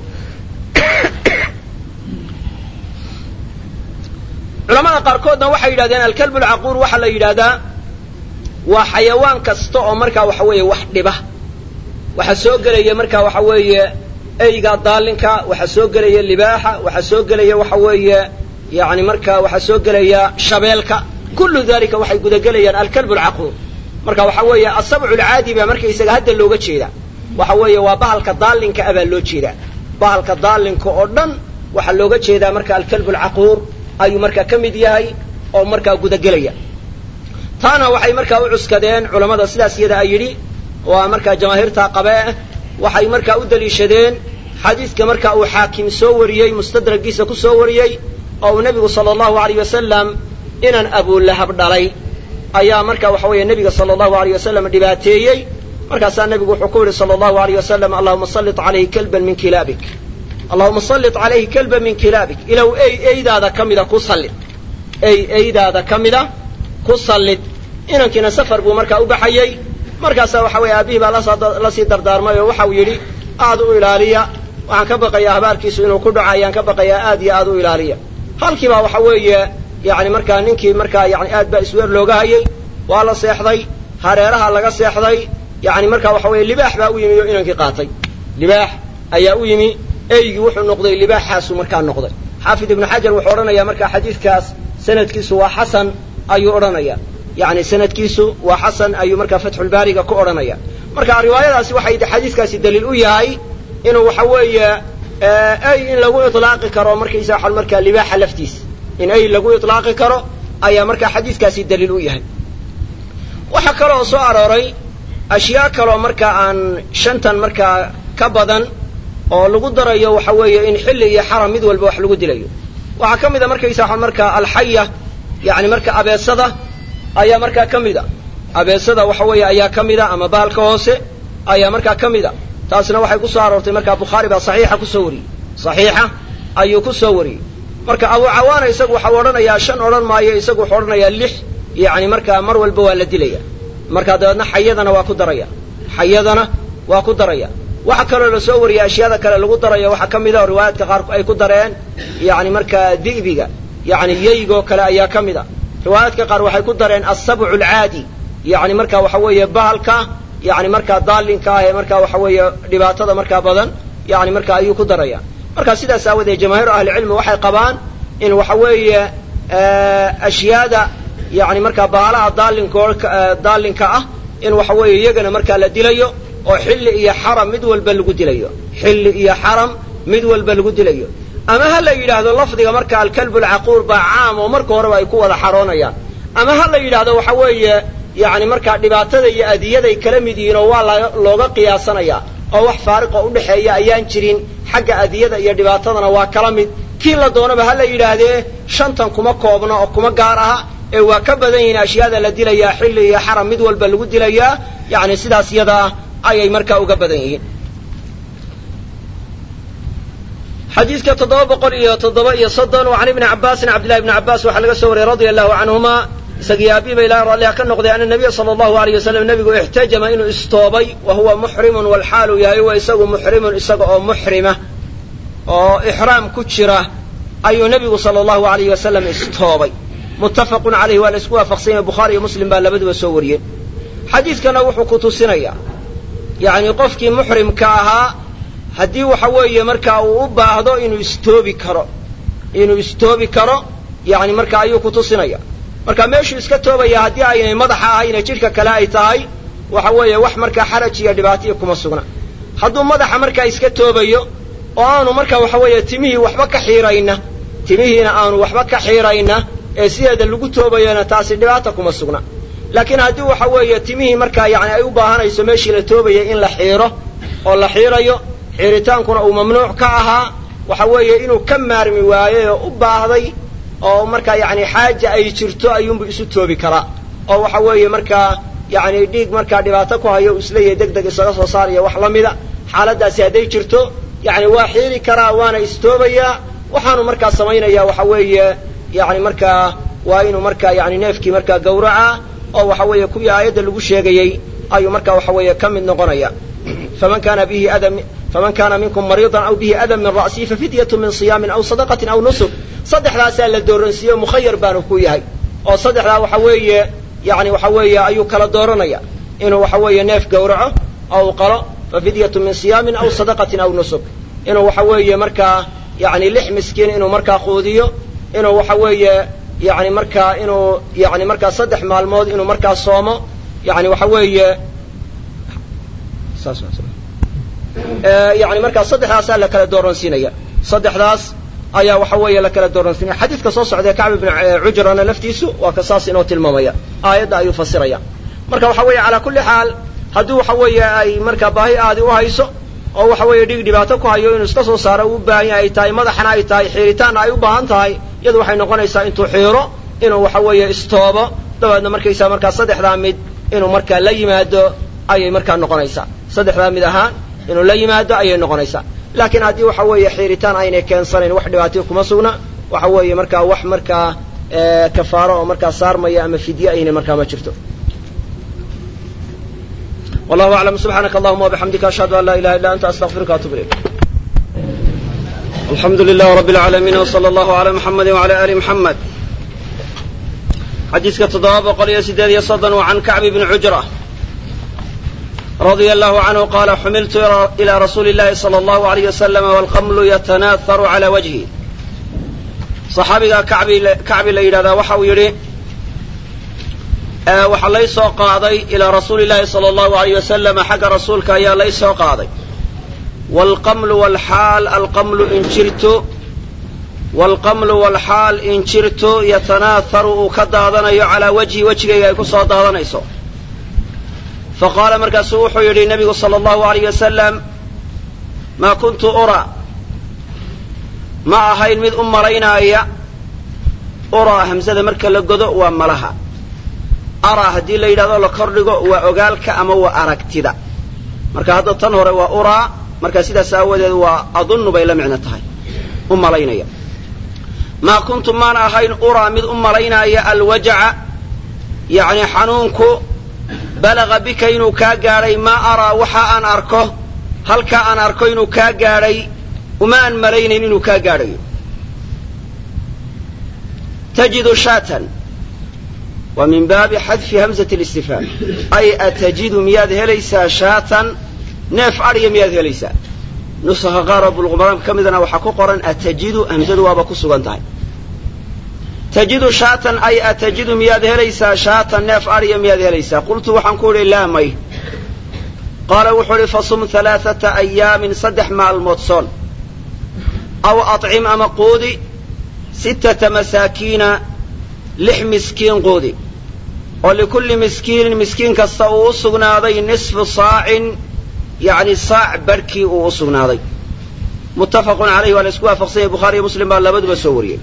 Speaker 1: culamada qaarkoodna waxay yidhahdeen alkalbu lcaquur waxaa la yidhahdaa waa xayawaan kasta oo markaa waxa weeye wax dhiba waxaa soo gelaya markaa waxa weeye eyga daalinka waxaa soo gelaya libaaxa waxaa soo gelaya waxa weeye yani markaa waxaa soo gelaya shabeelka kullu dalika waxay gudagelayaan alkalbu lcaquur marka waxa weeye asabcu lcaadi baa markaysaga hadda looga jeeda waxa weeye waa bahalka daalinka a baa loo jeedaa bahalka daalinka oo dhan waxaa looga jeedaa marka alkalbu lcaquur ayuu markaa ka mid yahay oo markaa gudagelaya taana waxay markaa u cuskadeen culammada sidaas iyada a yidhi waa markaa jamaahiirta qabee waxay markaa u daliishadeen xadiiska marka uu xaakim soo wariyey mustadragiisa ku soo wariyey oo uu nebigu sala allahu alayh wasalam inan abulahab dhalay ayaa marka waxa weeye nebiga sala allahu alayh wasalam dhibaateeyey markaasaa nebigu wuxuu ku yidhi sala allahu alayh wasalam allahuma sallit calayhi kalban min kilaabik allahuma sallit calayhi kalban min kilaabik ilow ey eydaada ka mida ku sallid ey eydaada ka mida ku sallid inankiina safar buu markaa u baxayey markaasaa waxa weeye aabihii baa la sii dardaarmay oo waxau yidhi aad u ilaaliya waxaan ka baqayaa habaarkiisu inuu ku dhaco ayaan ka baqayaa aad iyo aad u ilaaliya halkiibaa waxa weeye yani markaa ninkii markaa yani aad baa isweer looga hayey waa la seexday hareeraha laga seexday yani markaa waxa weeye libaax baa u yimi oo inankii qaatay libaax ayaa u yimi eygii wuxuu noqday libaaxaasuu markaa noqday xaafid ibnu xajar wuxuu odhanayaa markaa xadiidkaas sanadkiisu waa xasan ayuu odhanaya yani sanadkiisu waa xasan ayuu markaa fatxulbaariga ku odhanaya marka riwaayadaasi waxay xadiiskaasi daliil u yahay inuu waxa weeye ey in lagu ilaaqi karo markaysa waa markaa libaaxa laftiis in ey lagu ilaaqi karo ayaa markaa xadiiskaasi daliil u yahay waxaa kaloo soo arooray ashyaa kaloo markaa aan shantan markaa ka badan oo lagu darayo waxa weeye in xilli iyo xaram mid walba wax lagu dilayo waxaa ka mid a markaysa waa markaa alxaya yani marka abeesada ayaa markaa ka mid a abeesada waxa weeye ayaa ka mid a ama baalka hoose ayaa markaa ka mid a taasna waxay ku soo aroortay markaa bukhaari baa saxiixa kusoo wariyey saxiixa ayuu ku soo wariyey marka abu cawaana isagu waxau odhanayaa shan odhan maayo isagu wuxuu odhanayaa lix yani markaa mar walba waa la dilaya markaa dabeedna xayadana waa ku daraya xayadana waa ku daraya waxa kaloo la soo wariyay ashyaada kale lagu darayo waxaa ka mid a oo riwaayaadka qaar ay ku dareen yani markaa di'biga yani yeygoo kale ayaa ka mid a riwaayaadka qaar waxay ku dareen asabcu alcaadi yani marka waxa weeye bahalka yani markaa daalinka ah ee markaa waxa weeye dhibaatada markaa badan yani marka ayuu ku daraya marka sidaas aawadeed jamaahiiru ahlicilmi waxay qabaan in waxa weeye ashyaada yani markaa bahalaha daalinko daalinka ah in waxa weeye iyagana markaa la dilayo oo xilli iyo xaram mid walba lagu dilayo xilli iyo xaram mid walba lagu dilayo ama ha la yidhaahdo lafdiga marka alkalbu alcaquur baa caam oo marka horeba ay ku wada xaroonayaan ama ha la yidhaahdo waxa weeye yani markaa dhibaatada iyo adiyaday kala mid yihiin oo waa looga qiyaasanaya oo wax faariqoo udhexeeya ayaan jirin xagga adiyada iyo dhibaatadana waa kala mid kii la doonaba ha la yidhaahdee shantan kuma koobna oo kuma gaar aha ee waa ka badan yihiin ashyaada la dilayaa xilli iyo xaram mid walba lagu dilayaa yani sidaas yadaa ayay markaa uga badan yihiin xadiidka toddoba boqol iyo toddoba iyo soddon can ibni cabaasin cabdillahi ibni cabbaas waxaa laga soo wariyey radia allahu canhuma isagii aabiba ilahi ralliha ka noqday ana nabiya sala allahu alayh wasalam nebigu ixtajama inuu istoobay wa huwa muxrimun walxaalu yahay wa isagu muxrimun isaga oo muxrima oo ixraam ku jira ayuu nebigu sala allahu alayh wasalam istoobay muttafaqun calayhi waa la isku waafaqsan yahay bukhaari iyo muslim baa labaduba soo wariyeen xadiidkana wuxuu ku tusinayaa yacni qofkii muxrimka ahaa haddii waxa weeye markaa uu u baahdo inuu istoobi karo inuu istoobi karo yani marka ayuu ku tusinaya marka meeshuu iska toobaya haddii aynay madaxa ahayna jidhka kale ay tahay waxa weeye wax markaa xaraj iyo dhibaataiyo kuma sugna hadduu madaxa markaa iska toobayo oo aanu markaa waxa weeye timihii waxba ka xiirayna timihiina aanu waxba ka xiirayna ee sideeda lagu toobayona taasi dhibaata kuma sugna laakiin haddii waxa weeye timihii markaa yani ay u baahanayso meeshii la toobayay in la xiiro oo la xiirayo xiiritaankuna uu mamnuuc ka ahaa waxa weeye inuu ka maarmi waayey oo u baahday oo markaa yani xaaja ay jirto ayuunbu isu toobi karaa oo waxa weeye markaa yani dhiig markaa dhibaato ku hayo isleeyahay deg deg isaga soo saaraya wax la mida xaaladaasi hadday jirto yani waa xiiri karaa waana istoobayaa waxaanu markaa samaynaya waxa weeye yani markaa waa inuu markaa yani neefkii markaa gawraca oo waxa weeye kuwii aayadda lagu sheegayey ayuu markaa waxa weeye ka mid noqonaya faman kana bihi ada faman kana minkum mariidan aw bihi adan min ra'sihi fafidyatu min siyaamin aw sadaqatin aw nusuk saddexdaasaa la dooransiiye mukhayar baanu ku yahay oo saddexdaa waxa weeye yani waxa weeye ayuu kala dooranaya inuu waxa weeye neef gawraco oo u qalo fafidyatu min siyaamin aw sadaqatin aw nusuk inuu waxa weeye markaa yani lix miskiin inuu markaa quudiyo inuu waxa weeye yani markaa inuu yani markaa saddex maalmood inuu markaa soomo yani waxa weeye yani markaa saddexdaasaa la kala dooransiinaya saddexdaas ayaa waxa weeye la kala dooransiinaya xadiidka soo socdae kacb ibn cujrana laftiisu waa ka saas inoo tilmaamaya aayadda ayuu fasiraya marka waxa weeye calaa kulli xaal haddii waxa weeye ay markaa baahi aadi u hayso oo waxa weeye dhig dhibaato ku hayo inuu iska soo saaro uu u baahan yahay ay tahay madaxana ay tahay xiiritaanna ay u baahan tahay iyadu waxay noqonaysaa intuu xiiro inuu waxa weeye istoobo dabeedna markaysaa markaa saddexdaa mid inuu markaa la yimaado ayay markaa noqonaysaa saddexdaa mid ahaan inuu la yimaado ayay noqonaysaa laakiin haddii waxa weeye xiiritaan aynay keensanayn wax dhibaatayo kuma sugna waxa weeye markaa wax markaa kafaaro oo markaa saarmaya ama fidye aynay markaa ma jirto wallahu aclam subxaanaka allahuma wabixamdika ashhadu an laa ilaha illa anta astaqfiruka atub ilayk alxamdu lilah rab اlcaalamiin wslى allahu alى muxamadi wala ali muxamed xadiiska toddoba boqol iyo sideed iyo soddon waa can kacbi bni cujra radia allahu canhu qaala xumiltu ilى rasuuli اllahi salى allahu alayh waslama walqamlu yatanaaharu cala wajhi saxaabiga kacbi la yidhahdaa waxa uu yidhi waxaa lay soo qaaday ilaa rasuuli llahi sala allahu alayh wasalama xagga rasuulka ayaa lay soo qaaday waalqamlu walxaal alqamlu injirtu waalqamlu walxaal injirtu yatanaaharu uu ka daadanayo calaa wajhi wejigayga ay ku soo daadanayso fa qaala markaasuu wuxuu yidhi nebigu sala allahu alayh wasalam maa kuntu ura ma ahayn mid u malaynaaya uraa hamsada marka la godo waa malaha araa haddii la yidhahdo la kordhigo waa ogaalka ama waa aragtida marka hadda tan hore waa uraa marka sidaas aawadeed waa adunnu bay la micno tahay u malaynaya maa kuntu maan ahayn uraa mid u malaynaya alwajaca yacni xanuunku balaga bika inuu kaa gaadhay maa araa waxa aan arko halkaa aan arko inuu kaa gaadhay uma aan malaynayn inuu kaa gaadhayo tajidu shaatan waa min baabi xadfi hamzati listifhaam ay atajidu miyaad helaysaa shaatan neef adhiya miyaad helaysaa nusakha qaar oo bulqumaraanka ka midana waxaa ku qoran atajidu hamzadu waaba ku sugan tahay tajidu shaatan ay atajidu miyaad helaysaa shaatan neef adhiya miyaad helaysaa qultu waxaan ku idhi laa may qaala wuxuu idhi fasum halaaثata ayaamin saddex maalmood soon aw acim ama quudi sittata masaakiina lix miskiin quudi oo likulli miskiinin miskiin kasta uu u sugnaaday nisfu saacin yacni saac barhkii uu u sugnaaday muttafaqun calayhi waa la isku waafaqsan yahay bukhaari iyo muslim baa labaduba soo wariyey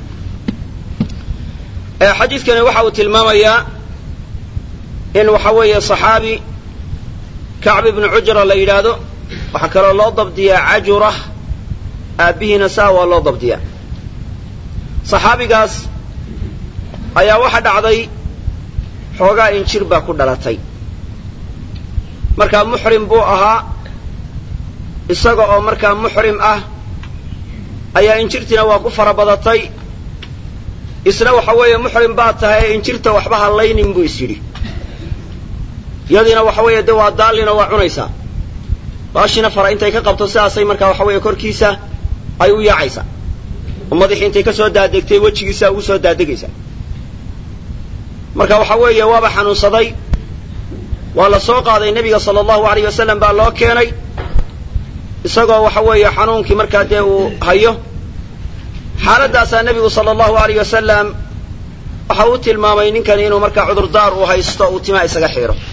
Speaker 1: xadiidkani waxa uu tilmaamayaa in waxa weeye صaxaabi kacb ibnu cujra la yidhaahdo waxaa kaloo loo dabdiyaa cajura aabbihiina saa waa loo dabdiyaa صaxaabigaas ayaa waxa dhacday xoogaa injir baa ku dhalatay markaa muxrim buu ahaa isaga oo markaa muxrim ah ayaa injirtiina waa ku fara badatay isna waxa weeye muxrim baad tahay ee injirta waxba hallaynin buu is yidhi iyadiina waxa weeye dee waa daallinoo waa cunaysaa baashina fara intay ka qabto sidaasay markaa waxa weeye korkiisa ay u yaacaysaa oo madaxii intay ka soo daadegtay wejigiisa ugu soo daadegaysaa marka waxa weeye waaba xanuunsaday waa la soo qaaday nebiga sala allahu alayh wasalam baa loo keenay isagoo waxa weeye xanuunkii markaa dee uu hayo xaaladdaasaa nebigu sala allahu alayh wasalam waxa uu tilmaamay ninkani inuu markaa cudurdaar uu haysto uu timaa isaga xiiro